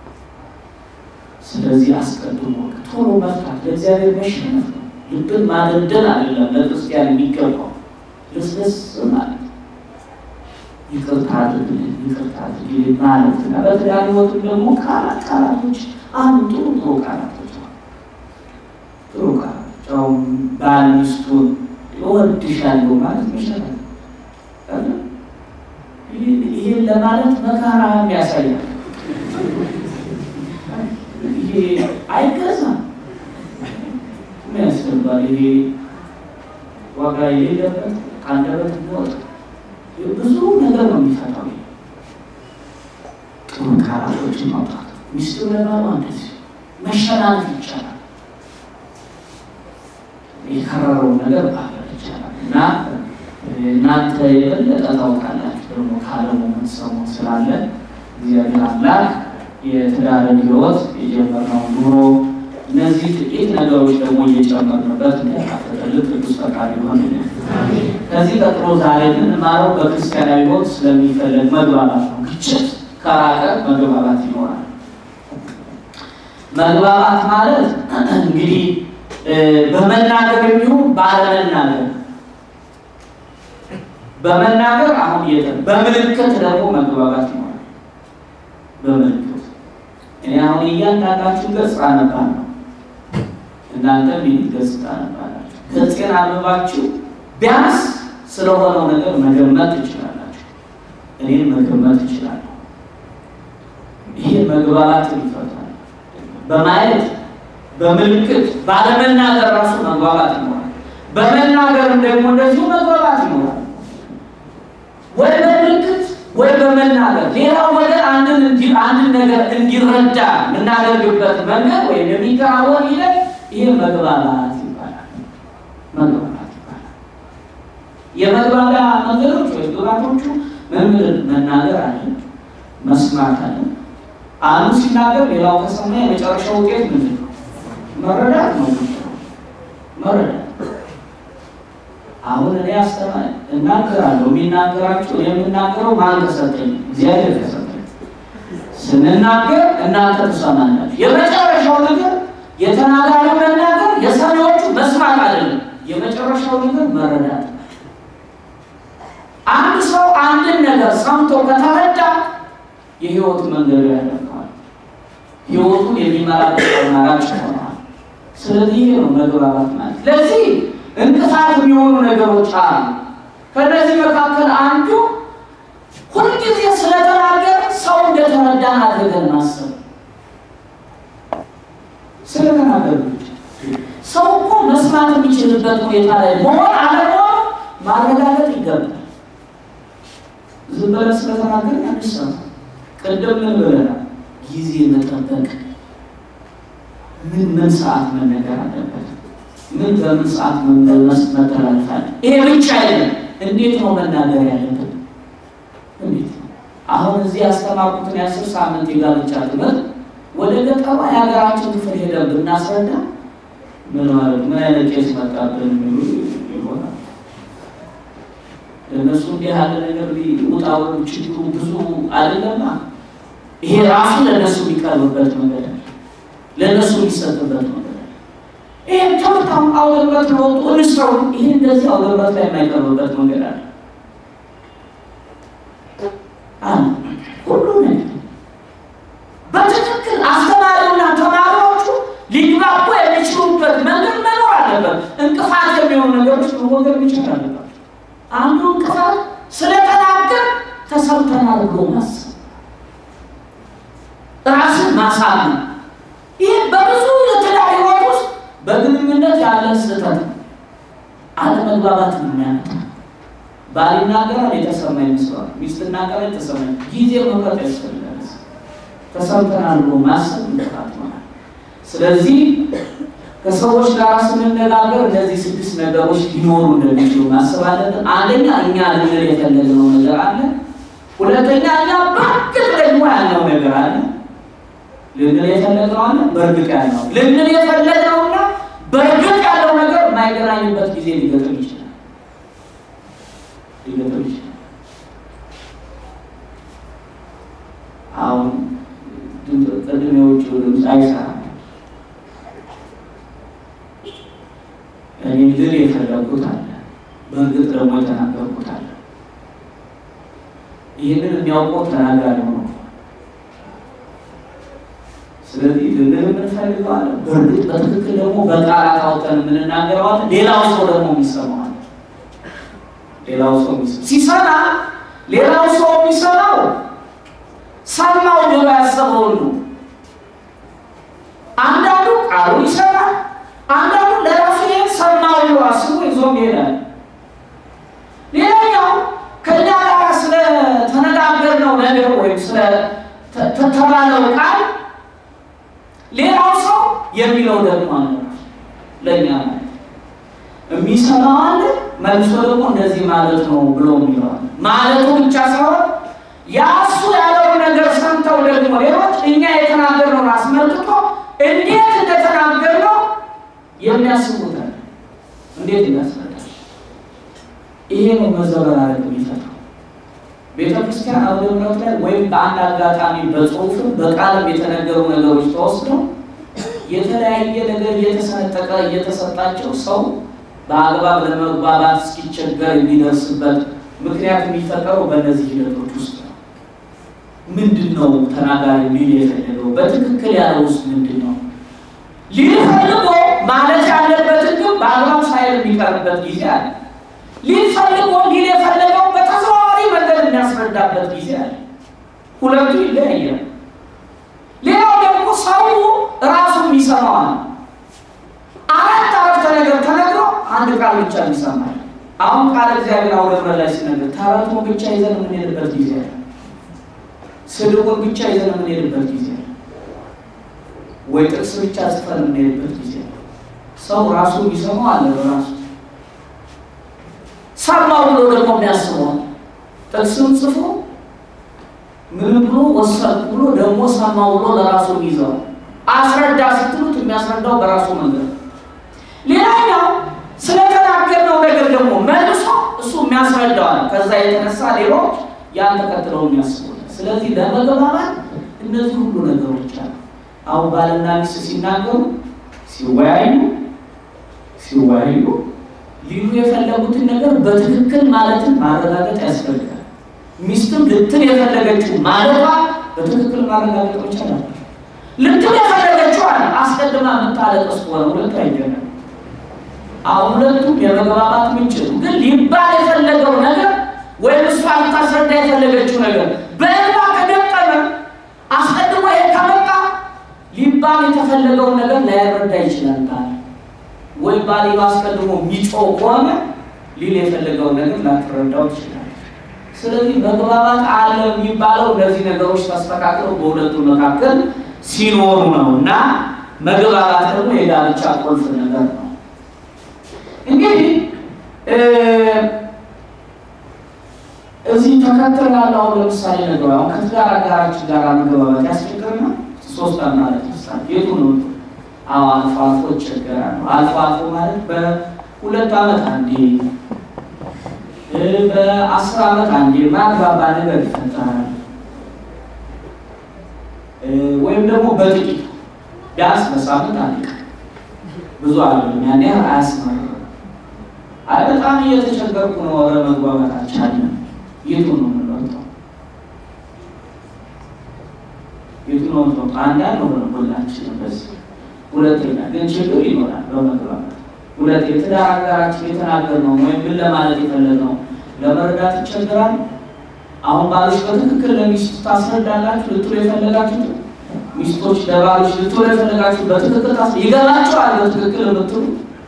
ስለዚህ አስቀድሞ ቶሎ መፍታት ለእግዚአብሔር መሸነፍ ነው። ልብን ማደንደን አይደለም ለክርስቲያን የሚገባው ልስልስ ማለት ይቅርታ አድርግልን፣ ይቅርታ አድርግልን ማለት እና በትዳር ሕይወትም ደግሞ ቃላት ቃላቶች አንዱ ጥሩ ጥሩ ቃላቶች ነው። ጥሩ ቃላቶች አሁን ባል ሚስቱን እወድሻለሁ ማለት ይሻላል። ይህን ለማለት መከራ ያሳያል። ይሄ አይገዛም። ምን ያስፈልጋል? ይሄ ዋጋ የሌለበት ከአንደበት የሚወጣ ብዙ ነገር ነው የሚፈታው። ጥሩ ቃላቶችን ማውጣት ሚስቱ ለባሏ እንደዚህ መሸናነፍ ይቻላል። የከረረውን ነገር ማገር ይቻላል እና እናንተ የበለጠ ታውቃላችሁ ደግሞ ካለሙ የምትሰሙ ስላለ እግዚአብሔር አምላክ የትዳርን ሕይወት የጀመርነውን ኑሮ እነዚህ ጥቂት ነገሮች ደግሞ እየጨመርንበት እንዲያካፍልልን ቅዱስ ፈቃድ ይሆን። ከዚህ ቀጥሎ ዛሬ የምንማረው በክርስቲያናዊ ሕይወት ስለሚፈለግ መግባባት ነው። ግጭት ከራቀ መግባባት ይኖራል። መግባባት ማለት እንግዲህ በመናገር የሚሆን ባለመናገር በመናገር አሁን የተ በምልክት ደግሞ መግባባት ይኖራል። በምልክት እኔ አሁን እያንዳንዳችሁን ገጽ አነባለሁ፣ እናንተም ይህ ገጽ ታነባላችሁ። ገጽን አንብባችሁ ቢያንስ ስለሆነው ነገር መገመት ትችላላችሁ። እኔን መገመት ትችላለሁ። ይሄ መግባባትን ይፈታል። በማየት በምልክት ባለመናገር ራሱ መግባባት ይኖራል። በመናገርም ደግሞ እንደዚሁ መግባባት ይኖራል። ወይ በምልክት ወይ በመናገር ሌላው ወገን አንድን አንድን ነገር እንዲረዳ የምናደርግበት መንገድ ወይም የሚከናወን ሂደት ይሄ መግባባት ይባላል። መግባባት ይባላል። የመግባቢያ መንገዶች ወይ ግባቶቹ መምህር መናገር አለ፣ መስማት አለ። አንዱ ሲናገር ሌላው ከሰማ የመጨረሻው ውጤት ምንድን ነው? መረዳት ነው። መረዳት አሁን እኔ አስተማሪ እናገራለሁ። የሚናገራችሁ የምናገረው ማን ከሰጠኝ? እግዚአብሔር ከሰጠኝ። ስንናገር እናንተ ትሰማላችሁ። የመጨረሻው ነገር የተናጋሪ መናገር፣ የሰሚዎቹ መስማት አይደለም። የመጨረሻው ነገር መረዳት። አንድ ሰው አንድን ነገር ሰምቶ ከተረዳ የህይወት መንገዱ ያደርገዋል። ህይወቱን የሚመራበት አማራጭ ይሆናል። ስለዚህ ይሄ ነው መግባባት ማለት። ለዚህ እንቅፋት የሚሆኑ ነገሮች አሉ። ከእነዚህ መካከል አንዱ ሁልጊዜ ስለተናገር ሰው እንደተረዳን አድርገን ማሰብ። ስለተናገር ሰው እኮ መስማት የሚችልበት ሁኔታ ላይ መሆን አለመሆን ማረጋገጥ ይገባል። ዝም ብለን ስለተናገር አንሰማ። ቅድም ምን ብለናል? ጊዜ መጠበቅ፣ ምን ምን ሰዓት መነገር አለበት ምን በምን ሰዓት መመለስ መተላለፋል። ይሄ ብቻ አይደለም። እንዴት ነው መናገር ያለብን? እንዴት ነው አሁን እዚህ ያስተማርኩትን የአስር ሳምንት የጋብቻ ትምህርት ወደ ገጠሯ የሀገራችን ክፍል ሄደን ብናስረዳ ምን ማለት ምን አይነት ቄስ መጣብን የሚሉ ይሆናል። ለእነሱ እንዲህ ያለ ነገር ውጣው ችግሩ ብዙ አይደለማ። ይሄ ራሱ ለእነሱ የሚቀርብበት መንገድ አለ። ለእነሱ የሚሰጥበት መንገድ ይህ ትምህርታም አውደበት ለወጡ እንስራው ይህ እንደዚህ አውደበት ላይ የማይቀርብበት መንገድ አለ። ሁሉ ነገር በትክክል አስተማሪውና ተማሪዎቹ ሊግባቡ የሚችሉበት መንገድ መኖር አለበት። እንቅፋት የሚሆኑ ነገሮች መወገድ መቻል አለባቸው። አንዱ እንቅፋት ስለተናገር ተሰምተናል ብሎ ማሰብ፣ ራስን ማሳመን ይህ በብዙ የትዳር ሕይወት ውስጥ በግንኙነት ያለ ስህተት አለመግባባት ነው የሚያመጣ። ባል ይናገራል፣ የተሰማ ይመስለዋል። ሚስት ትናገራል፣ የተሰማ ጊዜ መምረጥ ያስፈልጋል። ተሰምተናል ብሎ ማሰብ እንቅፋት ይሆናል። ስለዚህ ከሰዎች ጋር ስንነጋገር እነዚህ ስድስት ነገሮች ሊኖሩ እንደሚችሉ ማሰብ አለብን። አንደኛ እኛ ልንል የፈለግነው ነገር አለ። ሁለተኛ እኛ በእርግጥ ደግሞ ያለው ነገር አለ። ልንል የፈለግነው አለ፣ በእርግጥ ያለው ልንል የፈለግነውና በእርግጥ ያለው ነገር የማይገናኝበት ጊዜ ሊገጥም ይችላል ሊገጥም ይችላል። አሁን ቅድም የውጭው ድምፅ አይሰራም። እኔ ልል የፈለጉት አለ፣ በእርግጥ ደግሞ የተናገርኩት አለ። ይህንን የሚያውቀው ተናጋሪ ነው። ስለዚህ ልንል የምንፈልገዋለን፣ በእርግጥ በትክክል ደግሞ በቃላት አውጥተን የምንናገረዋለን። ሌላው ሰው ደግሞ የሚሰማዋል። ሌላው ሰው ሲሰማ ሌላው ሰው የሚሰማው ሰማው ብሎ ያሰበውን ነው። አንዳንዱ ቃሉ ይሰማል፣ አንዳንዱ ለራሱ ይሄን ሰማው ብሎ አስቦ ይዞም ይሄዳል። ሌላኛው ከእኛ ጋር ስለተነጋገርነው ነገር ወይም ስለተባለው ቃል ሌላው ሰው የሚለው ደግሞ አለ ለእኛ ማለት የሚሰማው አለ መልሶ ደግሞ እንደዚህ ማለት ነው ብሎ የሚለዋል ማለቱ ብቻ ሳይሆን ያሱ ያለውን ነገር ሰምተው ደግሞ ሌሎች እኛ የተናገርነውን አስመልክቶ እንዴት እንደተናገርነው የሚያስቡት አለ። እንዴት እናስረዳል? ይሄ ነው መዘበራረቅ የሚፈጥረው። ቤተ ክርስቲያን አውደ ምሕረት ላይ ወይም በአንድ አጋጣሚ በጽሁፍም በቃልም የተነገሩ ነገሮች ተወስደው የተለያየ ነገር እየተሰነጠቀ እየተሰጣቸው ሰው በአግባብ ለመግባባት እስኪቸገር የሚደርስበት ምክንያት የሚፈጠረው በእነዚህ ሂደቶች ውስጥ ነው። ምንድን ነው ተናጋሪ ሊል የፈለገው? በትክክል ያለው ውስጥ ምንድን ነው ሊል ፈልጎ ማለት ያለበትን ግን በአግባብ ሳይል የሚቀርበት ጊዜ አለ። ሊል ፈልጎ ሊል የፈለገው በተዘዋዋሪ መንገድ የሚያስረዳበት ጊዜ አለ። ሁለቱ ይለያያል። ሌላው ደግሞ ሰው ራሱ የሚሰማዋል። አራት አረፍተ ነገር ተነግሮ አንድ ቃል ብቻ ይሰማል። አሁን ቃል እግዚአብሔር አውደ ምሕረት ላይ ሲነገር ተረቱን ብቻ ይዘን የምንሄድበት ጊዜ አለ። ስድቡን ብቻ ይዘን የምንሄድበት ጊዜ አለ። ወይ ጥቅስ ብቻ ጽፈን የምንሄድበት ጊዜ አለ። ሰው ራሱ የሚሰማው አለ። በራሱ ሰማው ብሎ ደግሞ የሚያስበዋል። ጥቅስም ጽፎ ምን ብሎ ወሰን ብሎ ደግሞ ሰማው ብሎ ለራሱ ይዘው አስረዳ ስትሉት የሚያስረዳው በራሱ መንገድ። ሌላኛው ስለተናገርነው ነገር ደግሞ መልሶ እሱ የሚያስረዳዋል። ከዛ የተነሳ ሌሎች ያን ተከትለው የሚያስቡት። ስለዚህ ለመግባባት እነዚህ ሁሉ ነገሮች አሉ። አሁን ባልና ሚስት ሲናገሩ ሲወያዩ ሲወያዩ ሊሉ የፈለጉትን ነገር በትክክል ማለትን ማረጋገጥ ያስፈልጋል። ሚስትም ልትል የፈለገችው ማለቷ በትክክል ማረጋገጥ መቻል አለ። ልትል የፈለገችው አለ አስቀድማ የምታለቅስ ከሆነ ሁለቱ አይገናም። አሁን ሁለቱም የመግባባት ምንጭ ነው። ግን ሊባል የፈለገው ነገር ወይም እሷ ልታስረዳ የፈለገችው ነገር በእንባ ከገጠመ አስቀድሞ ይሄ ከመጣ ሊባል የተፈለገውን ነገር ላይረዳ ይችላል። ባል ወይ ባል አስቀድሞ የሚጮህ ከሆነ ሊል የፈለገውን ነገር ላትረዳው ይችላል። ስለዚህ መግባባት አለ የሚባለው እነዚህ ነገሮች ተስተካክለው በሁለቱ መካከል ሲኖሩ ነው እና መግባባት ደግሞ የጋብቻ ቁልፍ ነገር ነው። እንግዲህ እዚህ ተከትል ያለው አሁን ለምሳሌ ነገር አሁን ከትዳር አጋራችን ጋር መግባባት ያስቸግርና ሶስት ማለት ምሳሌ የቱ ነው? አዎ አልፎ አልፎ ይቸገራሉ። አልፎ አልፎ ማለት በሁለት ዓመት አንዴ በአስር ዓመት አንዴ ማግባባ ነገር ይፈጠራል። ወይም ደግሞ በጥቂቱ ቢያንስ በሳምንት አንድ ቀን ብዙ አይደለም። ያን ያህል አያስመርም። አይ በጣም እየተቸገርኩ ነው፣ ኧረ መግባባት አልቻልንም። የቱ ነው የምንመርጠው? የቱ ነው የምንመርጠው? አንዳንድ ሆነ ሁላችንም በዚህ ሁለተኛ ግን ችግር ይኖራል በመግባባት ሁለት የትዳር አጋራችን የተናገርነው ወይም ምን ለማለት የፈለግነው ለመረዳት ይቸግራል። አሁን ባሎች በትክክል ለሚስቱ ታስረዳላችሁ ልትሉ የፈለጋችሁ ሚስቶች ለባሎች ልትሉ የፈለጋችሁ በትክክል ታስ ይገባቸዋል። በትክክል የምትሉ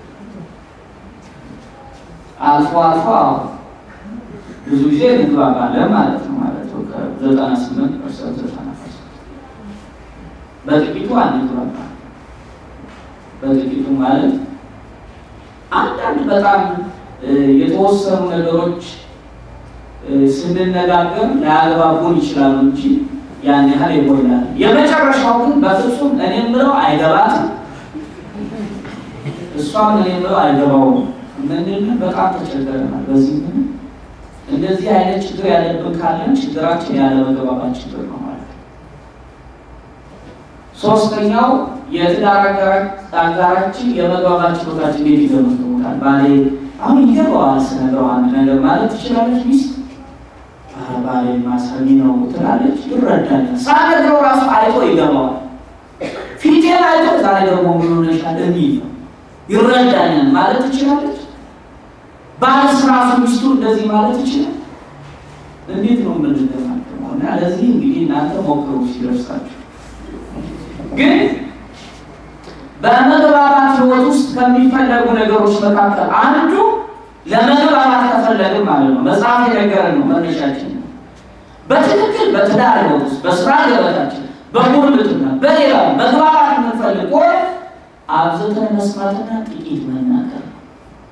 አልፎ አልፎ አዎ ብዙ ጊዜ እንግባባለን ማለት ነው ማለት ነው ከዘጠና ስምንት ፐርሰንት ዘጠና ፐርሰንት በጥቂቱ አንግባባ በጥቂቱ ማለት አንዳንድ በጣም የተወሰኑ ነገሮች ስንነጋገር ላያግባቡን ይችላሉ እንጂ ያን ያህል ይጎላል። የመጨረሻው ግን በፍጹም እኔ ምለው አይገባትም፣ እሷም እኔ ምለው አይገባውም። ምንድን በጣም ተቸገረናል። በዚህ ምን እንደዚህ አይነት ችግር ያለብን ካለን ችግራችን ያለ መግባባት ችግር ነው ማለት ነው። ሶስተኛው የትዳር አጋራችን የመግባባት ችሎታችን እንዴት ይገመግሙታል? ባሌ አሁን ይገባዋል ስነግረው አንድ ነገር ማለት ትችላለች ሚስት ባሌ ማሰሚ ነው ትላለች፣ ይረዳል። ሳነግረው ራሱ አይቶ ይገባዋል። ፊቴን አይቶ ዛሬ ደግሞ ምን ሆነሻል የሚል ነው ይረዳኛል ማለት ትችላለች። ባልስ ራሱ ሚስቱ እንደዚህ ማለት ይችላል። እንዴት ነው የምንገማገመው? እና ለዚህ እንግዲህ እናንተ ሞክሩ ሲደርሳችሁ ግን በመግባባት ህይወት ውስጥ ከሚፈለጉ ነገሮች መካከል አንዱ ለመግባባት ከፈለግን ማለት ነው መጽሐፍ የነገረን ነው መነሻችን ነው። በትክክል በትዳር ህይወት ውስጥ በስራ ገበታችን፣ በጉርብትና፣ በሌላ መግባባት የምንፈልግ ከሆነ አብዝተን መስማትና ጥቂት መናገር ነው።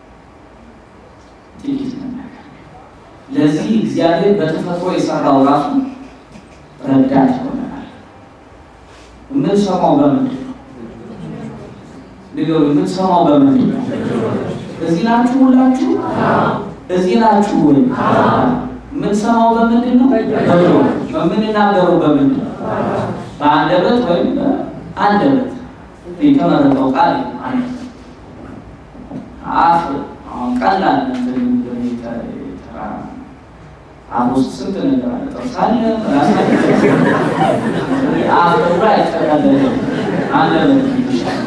ጥቂት መናገር ለዚህ እግዚአብሔር በተፈጥሮ የሰራው ራሱ ረዳት ይሆነናል። የምንሰማው በምንድን ነው? ንገሩ። የምንሰማው በምንድን ነው? እዚህ ናችሁ ሁላችሁ? እዚህ ናችሁ ወይ? የምንሰማው በምንድን ነው? በጆሮ። የምንናገረው በምንድን ነው? በአንደበት ወይም በአንደበት የተመረጠው ቃል አንደበት። አፍ አሁን ቀላል አፍ ውስጥ ስንት ነገር አለ። ጥርስ አለ፣ ራስ አፍ ብሎ አይጠቃለለ አንደበት ይሻላል።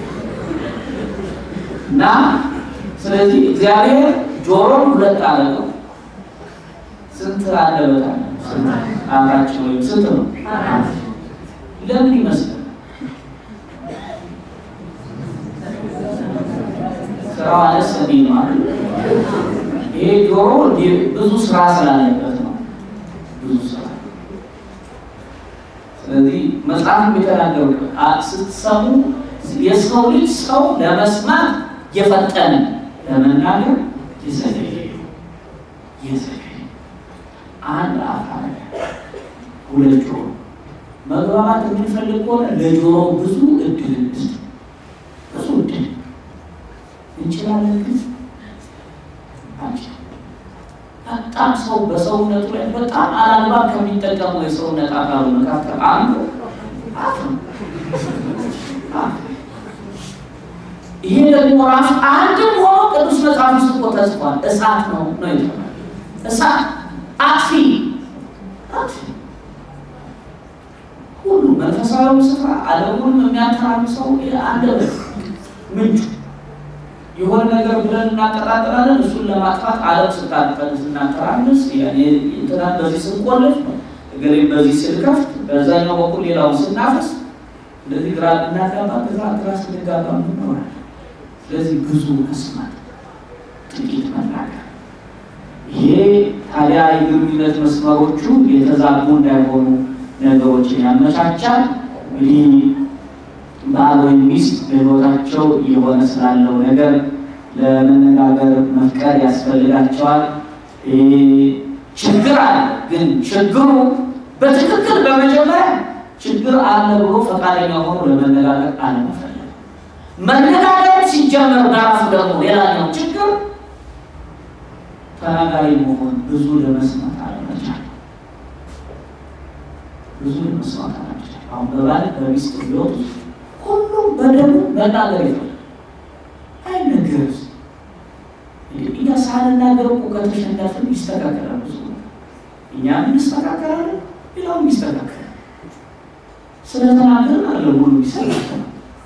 እና ስለዚህ እግዚአብሔር ጆሮን ሁለት አደረገው። ስንት አንደበት አለ? አፋችን ወይም ስንት ነው? ለምን ይመስላል? ስራው አነስ እንዲህ ነው አይደል? ይሄ ጆሮ ብዙ ስራ ስላለበት ነው። ብዙ ስራ ስለዚህ መጽሐፍ የሚተናገሩ ስትሰሙ የሰው ልጅ ሰው ለመስማት የፈጠነ ለመናገር የዘገየ የዘገየ አንድ አፍ አለ፣ ሁለት ጆሮ። መግባባት የምንፈልግ ከሆነ ለጆሮ ብዙ እድል እንስጥ፣ ብዙ እድል እንችላለን። ግን በጣም ሰው በሰውነቱ ላይ በጣም አላግባብ ከሚጠቀመው የሰውነት አካሉ መካከል አንዱ አፍ ነው። ይሄ ደግሞ ራሱ አንድም ሆኖ ቅዱስ መጽሐፍ ውስጥ እኮ ተጽፏል። እሳት ነው ነው ይባላል። እሳት አጥፊ አጥፊ ሁሉ መንፈሳዊ ስፍራ ዓለሙንም የሚያተራምሰው አንደበት ምንጩ የሆነ ነገር ብለን እናቀጣጥላለን። እሱን ለማጥፋት ዓለም ስታጠል ስናተራምስ እንትናን በዚህ ስንቆልፍ እገሌም በዚህ ስንከፍት በዛኛው በኩል ሌላውን ስናፈስ እንደዚህ ግራ እናጋባ ግራ ግራ ስንጋባ ምንሆናል። ስለዚህ ብዙ መስማት፣ ጥቂት መናገር። ይሄ ታዲያ የግንኙነት መስመሮቹ የተዛቡ እንዳይሆኑ ነገሮችን ያመቻቻል። እንግዲህ ባል ወይም ሚስት በሕይወታቸው የሆነ ስላለው ነገር ለመነጋገር መፍቀድ ያስፈልጋቸዋል። ችግር አለ፣ ግን ችግሩ በትክክል በመጀመሪያ ችግር አለ ብሎ ፈቃደኛ ሆኖ ለመነጋገር አለመፈለግ። መነጋገር ሲጀመር በራሱ ደግሞ ሌላኛው ችግር ተናጋሪ መሆን፣ ብዙ ለመስማት አለመቻል። ብዙ ለመስማት አለመቻል። አሁን በባል በሚስት ቢወጡ ሁሉም በደሙ መናገር ይፈልጋል። አይነገርም። እኛ ሳንናገር እኮ ከተሸነፍን ይስተካከላል። ብዙ እኛም እንስተካከላለን፣ ሌላውም ይስተካከላል። ስለተናገርን አለ ሁሉ ይስተካከላል።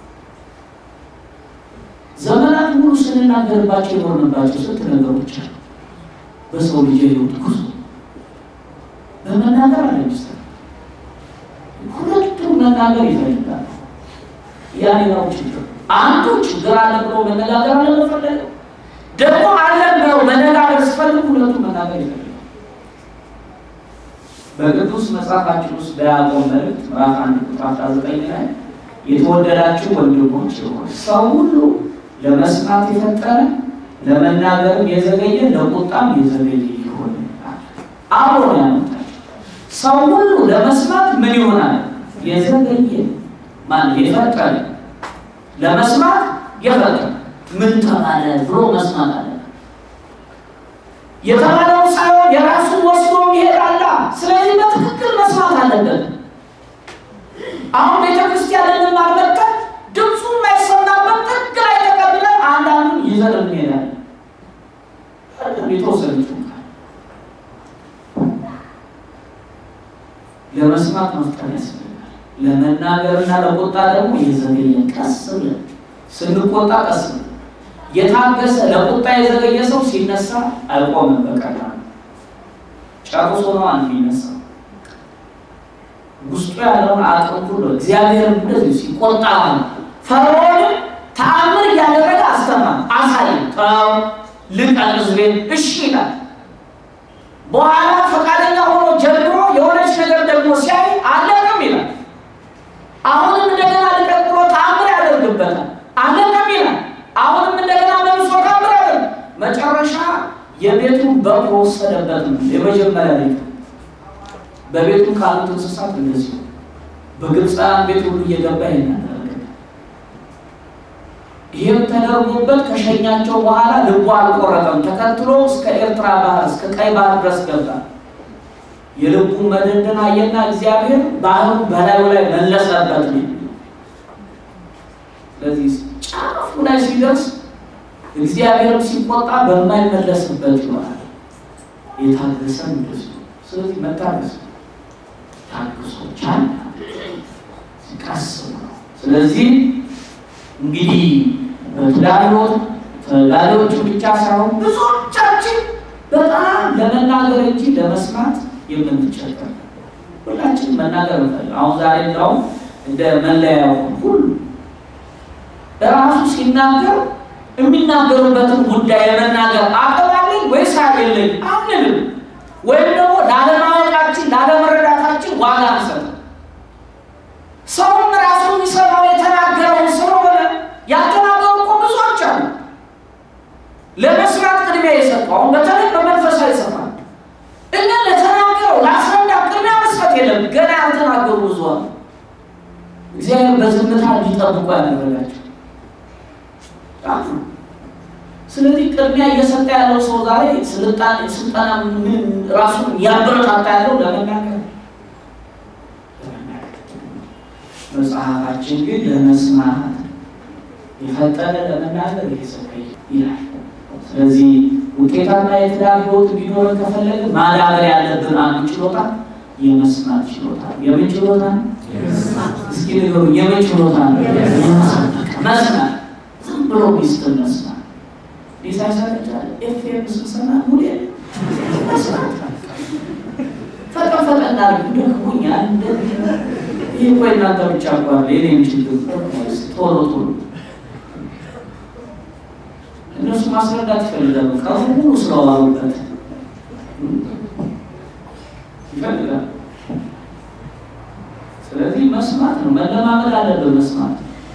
ዘመናት ሙሉ ስንናገርባቸው የኖርንባቸው ስንት ነገሮች አሉ። በሰው ልጅ የህይወት ጉዞ በመናገር አለ ሚስተር ሁለቱም መናገር ይፈልጋል። ያ ሌላው ችግር አንዱ ችግር አለ ብሎ መነጋገር አለመፈለግ ደግሞ አለ ብለው መነጋገር ሲፈልጉ ሁለቱም መናገር ይፈልጋል። በቅዱስ መጽሐፋችን ውስጥ በያዕቆብ መልእክት ምዕራፍ አንድ ቁጥር አስራ ዘጠኝ ላይ የተወደዳችሁ ወንድሞች ሆይ ሰው ሁሉ ለመስማት የፈጠነ ለመናገርም የዘገየ ለቁጣም የዘገየ ይሆን አብሮ ነው ያመጣቸው። ሰው ሁሉ ለመስማት ምን ይሆናል? የዘገየ ማለት የፈጠነ ለመስማት የፈጠነ ምን ተባለ ብሎ መስማት አለ የተባለው ሳይሆን የራሱን ወስዶ ይሄዳላ። ስለዚህ በትክክል መስማት አለበት። አሁን ቤተክርስቲያን ልንማር መጥተን ድምፁ የማይሰማበት ጥግ ላይ ተቀብለን አንዳንዱን ይዘን እንሄዳለን። የተወሰነ ለመስማት መፍጠር ያስፈልጋል። ለመናገርና ለቁጣ ደግሞ የዘገየን ቀስ ብለን ስንቆጣ ቀስ ብለን የታገሰ ለቁጣ የዘገየ ሰው ሲነሳ አይቆምም። በቀላሉ ጨርሶ ነው አንድ የሚነሳ ውስጡ ያለውን አቅም ሁሉ እግዚአብሔር እንደዚህ ሲቆጣ ነው። ፈርዖንም ተአምር እያደረገ አስተማ አሳይ ተው ልቀቅ ሕዝቤን እሺ ይላል። በኋላ ፈቃደኛ ሆኖ ጀምሮ የሆነች ነገር ደግሞ ሲያይ አለቅም ይላል። አሁንም እንደገና ልቀቅ ብሎ ተአምር ያደርግበታል። አለቅም ይላል። አሁንም እንደገና መልሶ ተአምር ያደርግ መጨረሻ የቤቱን በቅሎ ወሰደበት ነው የመጀመሪያ ቤቱ በቤቱ ካሉት እንስሳት እንደዚሁ በግብፃውያን ቤት ሁሉ እየገባ ይናደረገ ይህም ተደርጎበት ከሸኛቸው በኋላ ልቡ አልቆረጠም። ተከትሎ እስከ ኤርትራ ባህር እስከ ቀይ ባህር ድረስ ገባ። የልቡ መደንደን አየና እግዚአብሔር ባህሩ በላዩ ላይ መለሰበት ነው። ስለዚህ ጫፉ ላይ ሲደርስ እግዚአብሔር ሲቆጣ በማይመለስበት ይሆናል። የታገሰም እንደዚሁ። ስለዚህ መታገስ ታግሶ ቻል ቀስ ነው። ስለዚህ እንግዲህ በትዳር ሕይወት ተጋቢዎቹ ብቻ ሳይሆን ብዙዎቻችን በጣም ለመናገር እንጂ ለመስማት የምንቸገር ሁላችን መናገር እንፈልግ። አሁን ዛሬ እንዳውም እንደ መለያው ሁሉ ራሱ ሲናገር የሚናገሩበትን ጉዳይ የመናገር አቅም አለኝ ወይስ የለኝ አንልም። ወይም ደግሞ ላለማወቃችን ላለመረዳታችን ዋጋ አንሰጥም። ሰውም ራሱ የሚሰማው የተናገረውን ስለሆነ ያልተናገሩ እኮ ብዙዎች አሉ። ለመስራት ቅድሚያ የሰጡ አሁን በተለይ በመንፈሳዊ ይሰማል። እኛ ለተናገረው ለአስረዳ ቅድሚያ መስጠት የለም። ገና ያልተናገሩ ብዙ አሉ። እግዚአብሔር በዝምታ እንዲጠብቁ ያደረጋቸው ስለዚህ ቅድሚያ እየሰጠ ያለው ሰው ዛሬ ስልጣን ስልጠና ምን ራሱን እያበረታታ ያለው ለመናገር መጽሐፋችን ግን ለመስማት የፈጠነ ለመናገር የሰጠኝ ይላል። ስለዚህ ውጤታማ የትዳር ሕይወት እንዲኖረን ከፈለግን ማዳበር ያለብን አንዱ ችሎታ የመስማት ችሎታ። የምን ችሎታ? እስኪ ንገሩ። የምን ችሎታ ነው? መስማት። ዝም ብሎ ሚስትን መስማት ሊሳሳቻል ኤፍኤም ስሰማ ሙሌ መስማት ፈጠን ፈጠን አድርግ ደክሞኛል። ይህ እኮ እናንተ ብቻ ኳለ የኔም ችግር ቶሎ ቶሎ እነሱ ማስረዳት ይፈልጋሉ። ቀኑ ሙሉ ስለዋሉበት ይፈልጋል። ስለዚህ መስማት ነው፣ መለማመድ አለብን። መስማት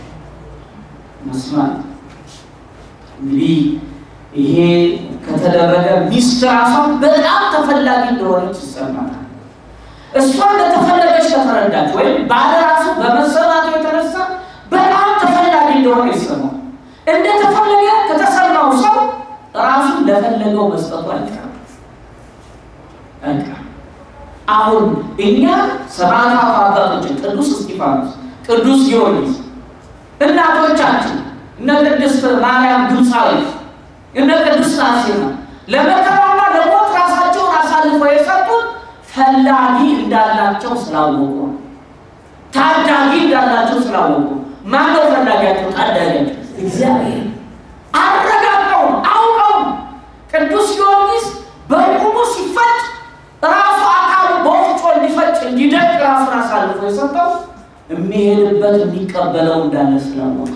መስማት እንግዲህ ይሄ ከተደረገ ሚስት ራሷን በጣም ተፈላጊ እንደሆነች ይሰማታል። እሷ እንደተፈለገች ከተረዳች ወይም ባለ ራሱ በመሰማቱ የተነሳ በጣም ተፈላጊ እንደሆነ ይሰማል። እንደተፈለገ ከተሰማው ሰው ራሱን ለፈለገው መስጠቱ አይቀርም አይቀርም። አሁን እኛ ሰማዕታቱ አባቶችን ቅዱስ እስጢፋኖስ፣ ቅዱስ ጊዮርጊስ እናቶቻችን እነ ቅድስት ማርያም ግብፃዊት እነ ቅድስት አርሴማ ለመከራና ለሞት ራሳቸውን አሳልፈው የሰጡት ፈላጊ እንዳላቸው ስላወቁ ታዳጊ እንዳላቸው ስላወቁ። ማነው ፈላጊያቸው? ታዳጊያቸው እግዚአብሔር አረጋግጠው አውቀው። ቅዱስ ጊዮርጊስ በቁሙ ሲፈጭ ራሱ አካሉ በወፍጮ እንዲፈጭ እንዲደቅ ራሱን አሳልፎ የሰጠው የሚሄድበት የሚቀበለው እንዳለ ስላወቀ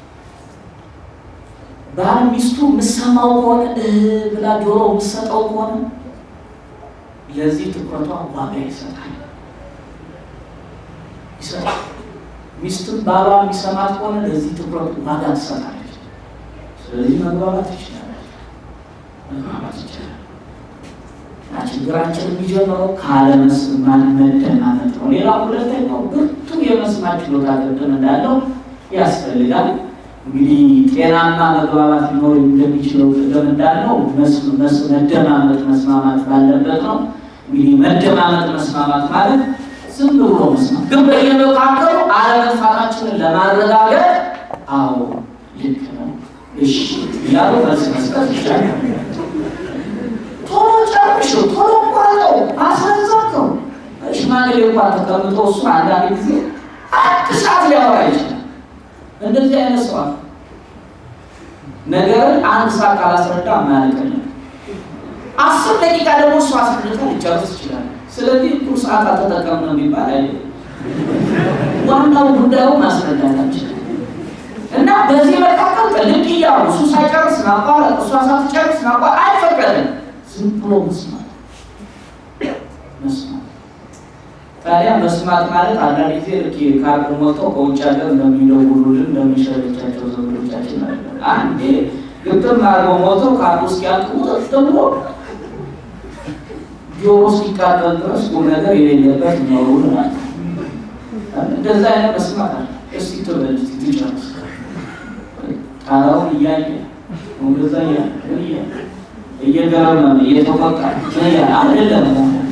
ባል ሚስቱ የምሰማው ከሆነ እህ ብላ ጆሮ የምሰጠው ከሆነ ለዚህ ትኩረቷ ዋጋ ይሰጣል ይሰጣል። ሚስትም ባሏ የሚሰማት ከሆነ ለዚህ ትኩረት ዋጋ ትሰጣለች። ስለዚህ መግባባት ይችላል፣ መግባባት ይችላል። ችግራችን የሚጀምረው ካለመስማት መደማመጥ ነው። ሌላ ሁለተኛው ብርቱ የመስማት ችሎታ ቅድም እንዳለው ያስፈልጋል። እንግዲህ ጤናማ መግባባት ሊኖር እንደሚችለው ቅድም እንዳለው መደማመጥ መስማማት ባለበት ነው። እንግዲህ መደማመጥ መስማማት ማለት ዝም ብሎ መስማት፣ ግን በየመካከሉ አለመጥፋታችንን ለማረጋገጥ አዎ ልክ ነው እሺ እያሉ መልስ መስጠት ይቻላል። ቶሎ ጨርሽ፣ ቶሎ ቋጠው፣ አስረዘርከው። ሽማግሌ እንኳን ተቀምጦ እሱ አንዳንድ ጊዜ አንድ ሰዓት ሊያወራ ይችላል። እንደዚህ አይነት ሰው አለ። ነገርን አንድ ሰዓት ካላስረዳ ማያልቅልን፣ አስር ደቂቃ ደግሞ እሱ አስረድታ ሊጨርስ ይችላል። ስለዚህ እኩል ሰዓት አልተጠቀምነው የሚባል አይደለም። ዋናው ጉዳዩ ማስረዳታችን እና በዚህ መካከል ልክ እያሉ እሱ ሳይጨርስ ማቋረጥ፣ እሷ ሳትጨርስ ማቋረጥ አይፈቀድም። ዝም ብሎ መስማት መስማት። ታዲያ መስማት ማለት አንዳንድ ጊዜ ልክ ካርድ ሞልተው ከውጭ ሀገር እንደሚደውሉልን እንደሚሸለቻቸው ዘመዶቻችን አለ። አንዴ ግጥም አድርገው ሞልተው ካርድ ውስጥ ያልቅ ውጥጥ ብሎ ጆሮ እስኪቃጠል ድረስ ቁም ነገር የሌለበት ኖሩን ማለት እንደዛ አይነት መስማት አለ። እስቲ ትበል እስቲ ትጨርስ ጣራውን እያየ እንደዛ እያየ እየገረመ እየተቆጣ አይደለም።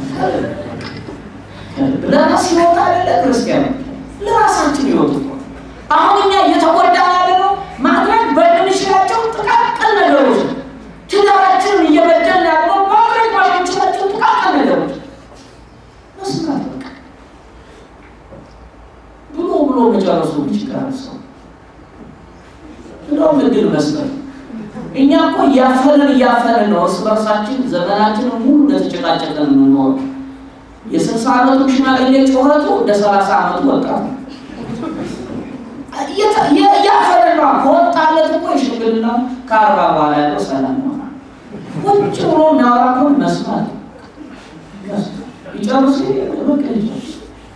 ለራስ ህይወት አይደለ ክርስቲያን ለራሳችን ህይወት እኮ አሁን እኛ እየተጎዳን ያለ ነው ማድረግ በምንችላቸው ጥቃቅን ነገሮች ትዳራችንን እየበደልን ያለው ማድረግ ባልምንችላቸው ጥቃቅን ነገሮች መስማት በቃ ብሎ ብሎ መጨረሱ ይችላል ሰው እንደውም እድል መስጠት እኛ እኮ እያፈንን እያፈንን ነው እርስ በርሳችን ዘመናችንን ሙሉ እንደተጨቃጨቀን የምንኖር የስልሳ ዓመቱ ሽማግሌ ጩኸቱ እንደ ሰላሳ ዓመቱ ወጣት ነው። እያፈንን ነው። ከወጣለት እኮ የሽምግልና ከአርባ በኋላ ያለው ሰላም ይሆናል። ቁጭ ብሎ እናወራ እኮ መስማት ይጨርሱ በቃ ይጨርሱ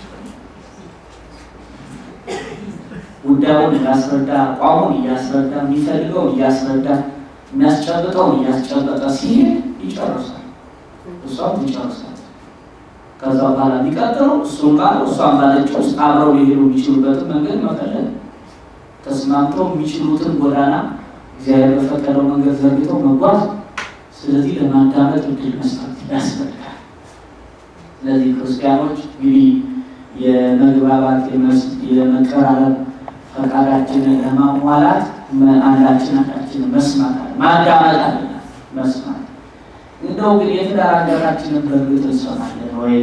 ጉዳዩን እያስረዳ አቋሙን እያስረዳ የሚፈልገውን እያስረዳ የሚያስጨብጠውን እያስጨበጠ ሲሄድ ይጨርሳል። እሷም ትጨርሳል። ከዛ በኋላ የሚቀጥለው እሱም ባለው እሷም ባለችው ውስጥ አብረው ሊሄዱ የሚችሉበትን መንገድ መፈለግ፣ ተስማምተው የሚችሉትን ጎዳና እግዚአብሔር በፈቀደው መንገድ ዘርግተው መጓዝ። ስለዚህ ለማዳመጥ እድል መስጠት ያስፈልጋል። ስለዚህ ክርስቲያኖች እንግዲህ የመግባባት የመቀራረብ ፈቃዳችንን ለማሟላት አንዳችን አንዳችን መስማት አለ ማዳመጥ አለ መስማት። እንደው ግን የትዳር አጋራችንን በእርግጥ እንሰማለን ወይ?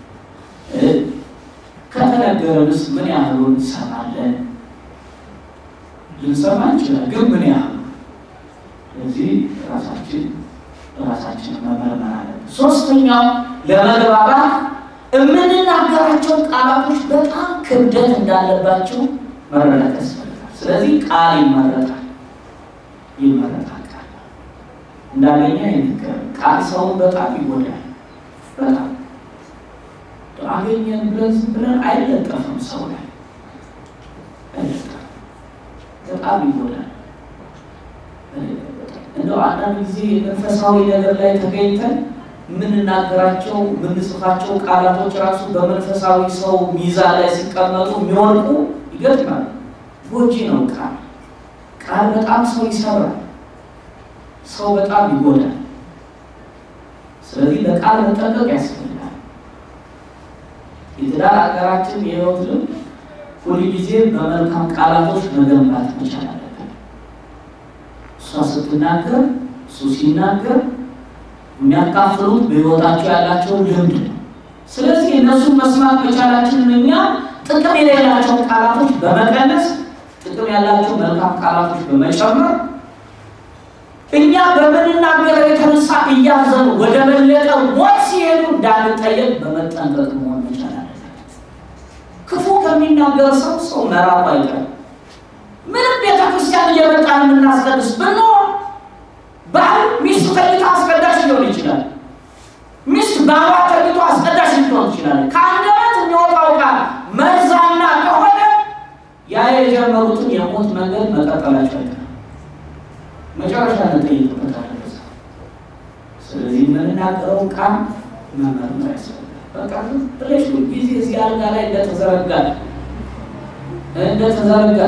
ከተነገረንስ ምን ያህሉን እንሰማለን? ልንሰማ እንችላል፣ ግን ምን ያህሉ? ስለዚህ ራሳችን ራሳችንን መመርመር አለን። ሶስተኛው ለመግባባት የምንናገራቸው ቃላቶች በጣም ክብደት እንዳለባቸው መረዳት ያስፈልጋል። ስለዚህ ቃል ይመረጣል ይመረጣል። ቃል እንዳገኘ ይነገር ቃል ሰውን በጣም ይጎዳል። በጣም አገኘን ብለን ዝም ብለን አይለጠፍም ሰው ላይ አይለጠፍም። በጣም ይጎዳል። እንደው አንዳንድ ጊዜ መንፈሳዊ ነገር ላይ ተገኝተን የምንናገራቸው የምንጽፋቸው ቃላቶች ራሱ በመንፈሳዊ ሰው ሚዛን ላይ ሲቀመጡ የሚወድቁ ይገጥማል። ጎጂ ነው ቃል። ቃል በጣም ሰው ይሰራል፣ ሰው በጣም ይጎዳል። ስለዚህ ለቃል መጠንቀቅ ያስፈልጋል። የትዳር አጋራችን የህይወት ልምድ ሁል ጊዜ በመልካም ቃላቶች መገንባት መቻል አለብን። እሷ ስትናገር፣ እሱ ሲናገር የሚያካፍሉት በህይወታቸው ያላቸውን ልምድ ነው። ስለዚህ እነሱን መስማት መቻላችንን እኛ ጥቅም የሌላቸውን ቃላቶች በመቀነስ ጥቅም ያላቸው መልካም ቃላቶች በመጨመር እኛ በምንናገረው የተነሳ እያዘኑ ወደ በለጠ ሞት ሲሄዱ እንዳንጠየቅ በመጠንቀቅ መሆን መቻል አለበት። ክፉ ከሚናገር ሰው ሰው መራቁ አይቀርም። ምንም ቤተክርስቲያን እየመጣን የምናስቀድስ ብንሆን ባል ሚስት ተኝታ አስቀዳሽ ሊሆን ይችላል። ሚስት ባሏ ተኝቶ አስቀዳሽ ሊሆን ይችላል። ከአንደበት የሚወጣው ቃል መርዛማ ከሆነ የጀመሩትን የሞት መንገድ መቀጠላቸው አይቀርም። መጨረሻ እንጠይቅበታለን። ስለዚህ የምንናገረው ቃል መመርመር ያስፈልጋል። በቃ ብለሽ ጊዜ እዚህ አልጋ ላይ እንደተዘረጋ እንደተዘረጋ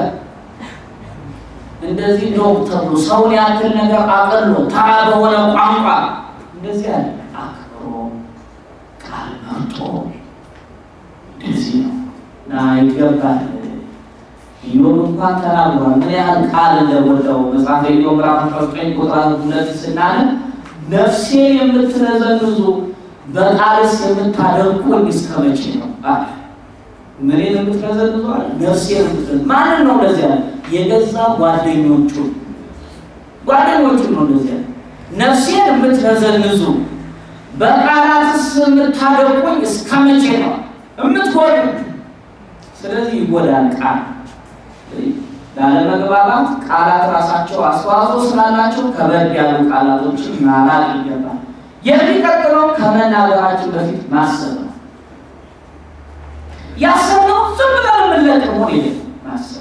እንደዚህ ነው ተብሎ ሰውን ያክል ነገር አቅሎ ተራ በሆነ ቋንቋ እንደዚህ ያለ አክብሮ ቃል መርጦ እንደዚህ ነው እና ይገባል። ኢዮብ እንኳን ተናግሯል። ምን ያህል ቃል እንደወደው መጽሐፈ ኢዮብ ምዕራፍ አስራ ዘጠኝ ቁጥር ሁለት ስናነብ ነፍሴን የምትነዘንዙ በቃልስ የምታደርጉኝ እስከ መቼ ነው? ምንን የምትነዘንዙ አለ? ነፍሴን የምትነዘንዙ ማንን ነው? እንደዚያ የገዛ ጓደኞቹ ጓደኞቹ ነው። እንደዚያ ነፍሴን የምትነዘንዙ በቃላትስ የምታደርጉኝ እስከ መቼ ነው? የምትጎዱ ስለዚህ ይጎዳል ቃል ላለመግባባት ቃላት ራሳቸው አስተዋጽኦ ስላላቸው ከበድ ያሉ ቃላቶችን ማራቅ ይገባል። የሚቀጥለው ከመናገራችን በፊት ማሰብ ነው። ያሰብነው ዝም ብለን የምንለቅ መሆን የለም። ማሰብ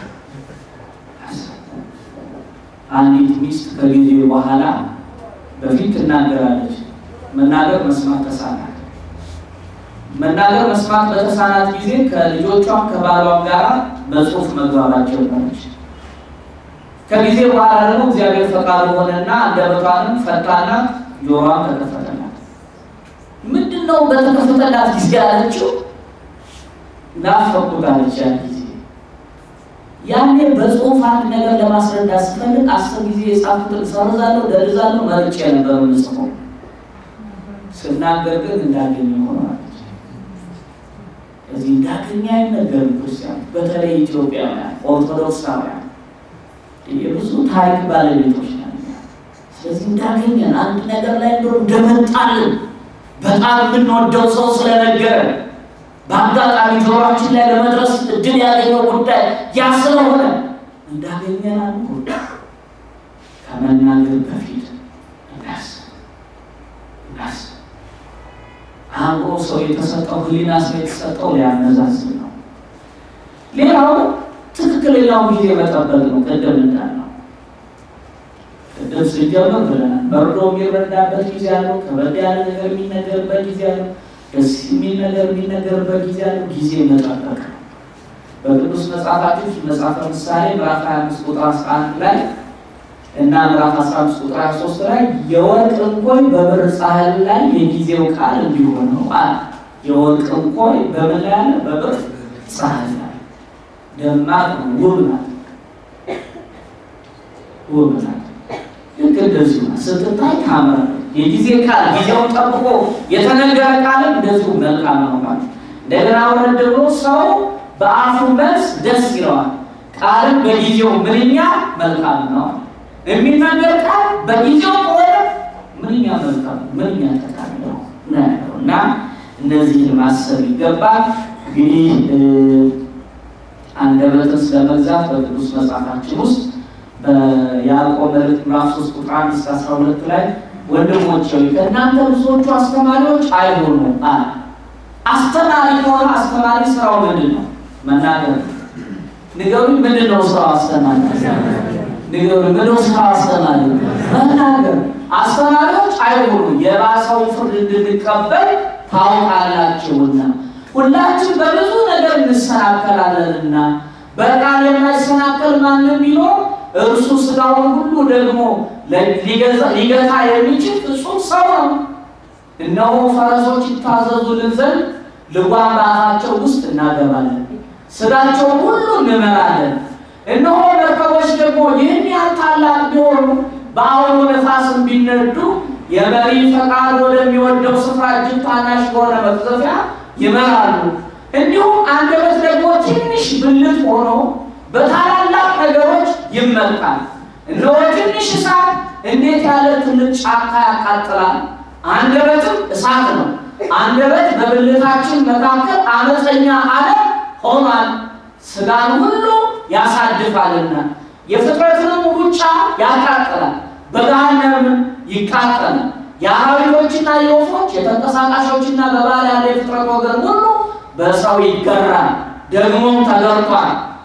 አንዲት ሚስት ከጊዜ በኋላ በፊት ትናገራለች። መናገር መስማት ተሳናት። መናገር መስማት በተሳናት ጊዜ ከልጆቿም ከባሏም ጋር በጽሁፍ መግባባት ጀመረች። ከጊዜ በኋላ ደግሞ እግዚአብሔር ፈቃዱ ሆነና አንደበቷንም ፈታናት፣ ጆሮዋም ተከፈተላት። ምንድን ነው በተከፈተላት ጊዜ ያለችው? ናፈቁት አለች። ያን ጊዜ ያኔ በጽሁፍ አንድ ነገር ለማስረዳት ስፈልግ አስር ጊዜ የጻፉትን ሰርዛለሁ፣ ደርዛለሁ፣ መርጬ ነበር የምጽፈው። ስናገር ግን እንዳገኘ ሆነዋል። እዚህ እንዳገኘ አይነገርም። ክርስቲያን በተለይ ኢትዮጵያውያን ኦርቶዶክሳውያን የብዙ ታሪክ ባለቤቶች ናቸው። ስለዚህ እንዳገኘን አንድ ነገር ላይ እንደው እንደመጣልን በጣም የምንወደው ሰው ስለነገረ በአጋጣሚ ጆሮችን ላይ ለመድረስ እድል ያገኘው ጉዳይ ያ ስለሆነ እንዳገኘን አንዱ ከመናገር በፊት እናስብ እናስብ። አእምሮ ሰው የተሰጠው ሕሊና ሰው የተሰጠው ሊያመዛዝን ነው። ሌላው ትክክለኛው ጊዜ መጠበቅ ነው። ቅድም እንዳልነው ቅድም ስንጀምር ብለናል። በርዶ የሚረዳበት ጊዜ አለው። ከበድ ያለ ነገር የሚነገርበት ጊዜ አለው። ደስ የሚል ነገር የሚነገርበት ጊዜ አለው። ጊዜ መጠበቅ ነው። በቅዱስ መጽሐፋችን መጽሐፈ ምሳሌ ምዕራፍ 25 ቁጥር 11 ላይ እና ምዕራፍ 15 ቁጥር 23 ላይ የወርቅ እንኮይ በብር ሳህን ላይ የጊዜው ቃል እንዲሆነው አለ። የወርቅ እንኮይ በምን ላይ አለ? በብር ሳህን ላይ ደማቅ ነው፣ ውብ ናት፣ ውብ ናት። ልክ እንደዚሁ ናት። ስትታይ ታምራለች። የጊዜ ቃል ጊዜውን ጠብቆ የተነገረ ቃልም እንደዚሁ መልካም ነው ማለት እንደገና ወረድ ደግሞ ሰው በአፉ መልስ ደስ ይለዋል፣ ቃልም በጊዜው ምንኛ መልካም ነው። የሚናገር ቃል በጊዜው ከሆነ ምንኛ መልካም ምንኛ ጠቃሚ ነው እና እነዚህን ማሰብ ይገባል። እንግዲህ አንደበትን ስለመግዛት በቅዱስ መጽሐፋችን ውስጥ በያዕቆብ መልእክት ምዕራፍ 3 ቁጥር 1 እስከ 12 ላይ ወንድሞች ሆይ ከእናንተ ብዙዎቹ አስተማሪዎች አይሆኑ አለ። አስተማሪ ከሆነ አስተማሪ ስራው ምንድን ነው? መናገር። ንገሩኝ፣ ምንድን ነው ስራው አስተማሪ? ንገሩኝ፣ ምንድን ነው ስራው አስተማሪ? መናገር። አስተማሪዎች አይሆኑ የባሰውን ፍርድ እንድንቀበል ታውቃላችሁና ሁላችን በብዙ ነገር እንሰናከላለንና በቃል የማይሰናከል ማንም ቢኖር እርሱ ስጋውን ሁሉ ደግሞ ሊገታ የሚችል ፍጹም ሰው ነው። እነሆ ፈረሶች ይታዘዙልን ዘንድ ልጓም በአፋቸው ውስጥ እናገባለን፣ ስጋቸውን ሁሉ እንመራለን። እነሆ መርከቦች ደግሞ ይህን ያህል ታላቅ ቢሆኑ በአውሎ ነፋስም ቢነዱ የመሪ ፈቃድ ወደሚወደው ስፍራ እጅግ ታናሽ በሆነ መቅዘፊያ ይመራሉ። እንዲሁም አንደበት ደግሞ ትንሽ ብልት ሆኖ በታላላቅ ነገሮች ይመጣል። እነሆ ትንሽ እሳት እንዴት ያለ ትልቅ ጫካ ያቃጥላል። አንደበትም እሳት ነው። አንደበት በብልታችን መካከል አመፀኛ ዓለም ሆኗል። ስጋን ሁሉ ያሳድፋልና የፍጥረትንም ሩጫ ያቃጥላል፣ በገሃነም ይቃጠላል። የአራዊቶችና የወፎች የተንቀሳቃሾችና በባህር ያለ የፍጥረት ወገን ሁሉ በሰው ይገራል፣ ደግሞም ተገርቷል።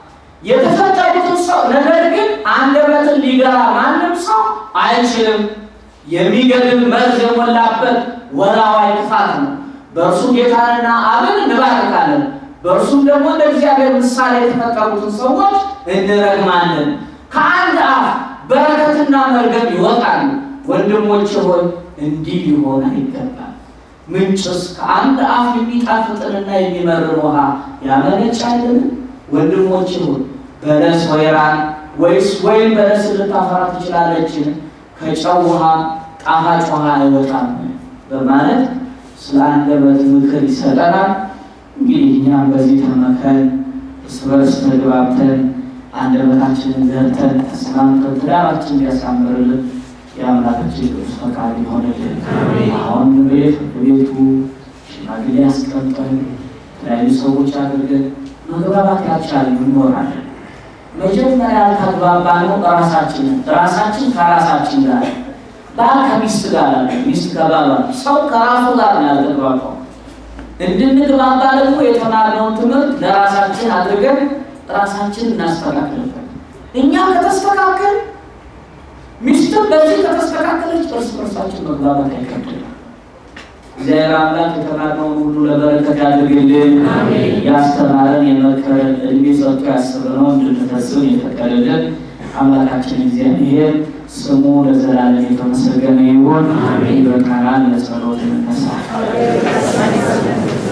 የተፈጠሩትን ሰው ነገር ግን አንደበትን ሊገራ ማንም ሰው አይችልም። የሚገድል መርዝ የሞላበት ወላዋይ ክፋት ነው። በእርሱ ጌታንና አብን እንባርካለን፣ በእርሱም ደግሞ እንደ እግዚአብሔር ምሳሌ የተፈጠሩትን ሰዎች እንረግማለን። ከአንድ አፍ በረከትና መርገም ይወጣሉ። ወንድሞች ሆይ እንዲህ ሊሆን አይገባም። ምንጭስ ከአንድ አፍ የሚጣፍጥንና የሚመርን ውሃ ያመነጫልን? ወንድሞች ሆይ በለስ ወይራን ወይስ ወይም በለስ ልታፈራ ትችላለችን? ከጨው ውሃ ጣፋጭ ውሃ አይወጣም በማለት ስለ አንደበት ምክር ይሰጠናል። እንግዲህ እኛም በዚህ ተመከን እርስ በርስ ተግባብተን አንደበታችንን ዘርተን ተስማምተን ትዳራችን እንዲያሳምርልን የአምላካችን ቅዱስ ፈቃድ ይሆንልን። አሁን ቤት ቤቱ ሽማግሌ ያስቀምጠን የተለያዩ ሰዎች አድርገን መግባባት ያልቻልን እንኖራለን። መጀመሪያ ያልተግባባ ነው ራሳችንን ራሳችን ከራሳችን ጋር ባል ከሚስት ጋር አለ፣ ሚስት ከባሏ፣ ሰው ከራሱ ጋር ነው ያልተግባባው። እንድንግባባ ደግሞ የተማርነውን ትምህርት ለራሳችን አድርገን ራሳችን እናስተካክልበት። እኛ ከተስተካከል ሚስትም በዚህ ከተስተካከለች እርስ በርሳችን መግባባት አይከብድም። እግዚአብሔር አምላክ የተማርነውን ሁሉ ለበረከት ያድርግልን። ያስተማረን የመከረን እድሜ ሰጥቶ ያስብነው እንድንፈጽም የፈቀደልን አምላካችን እግዚአብሔር ስሙ ለዘላለም የተመሰገነ ይሁን። ይበቃናል። ለጸሎት እንነሳ።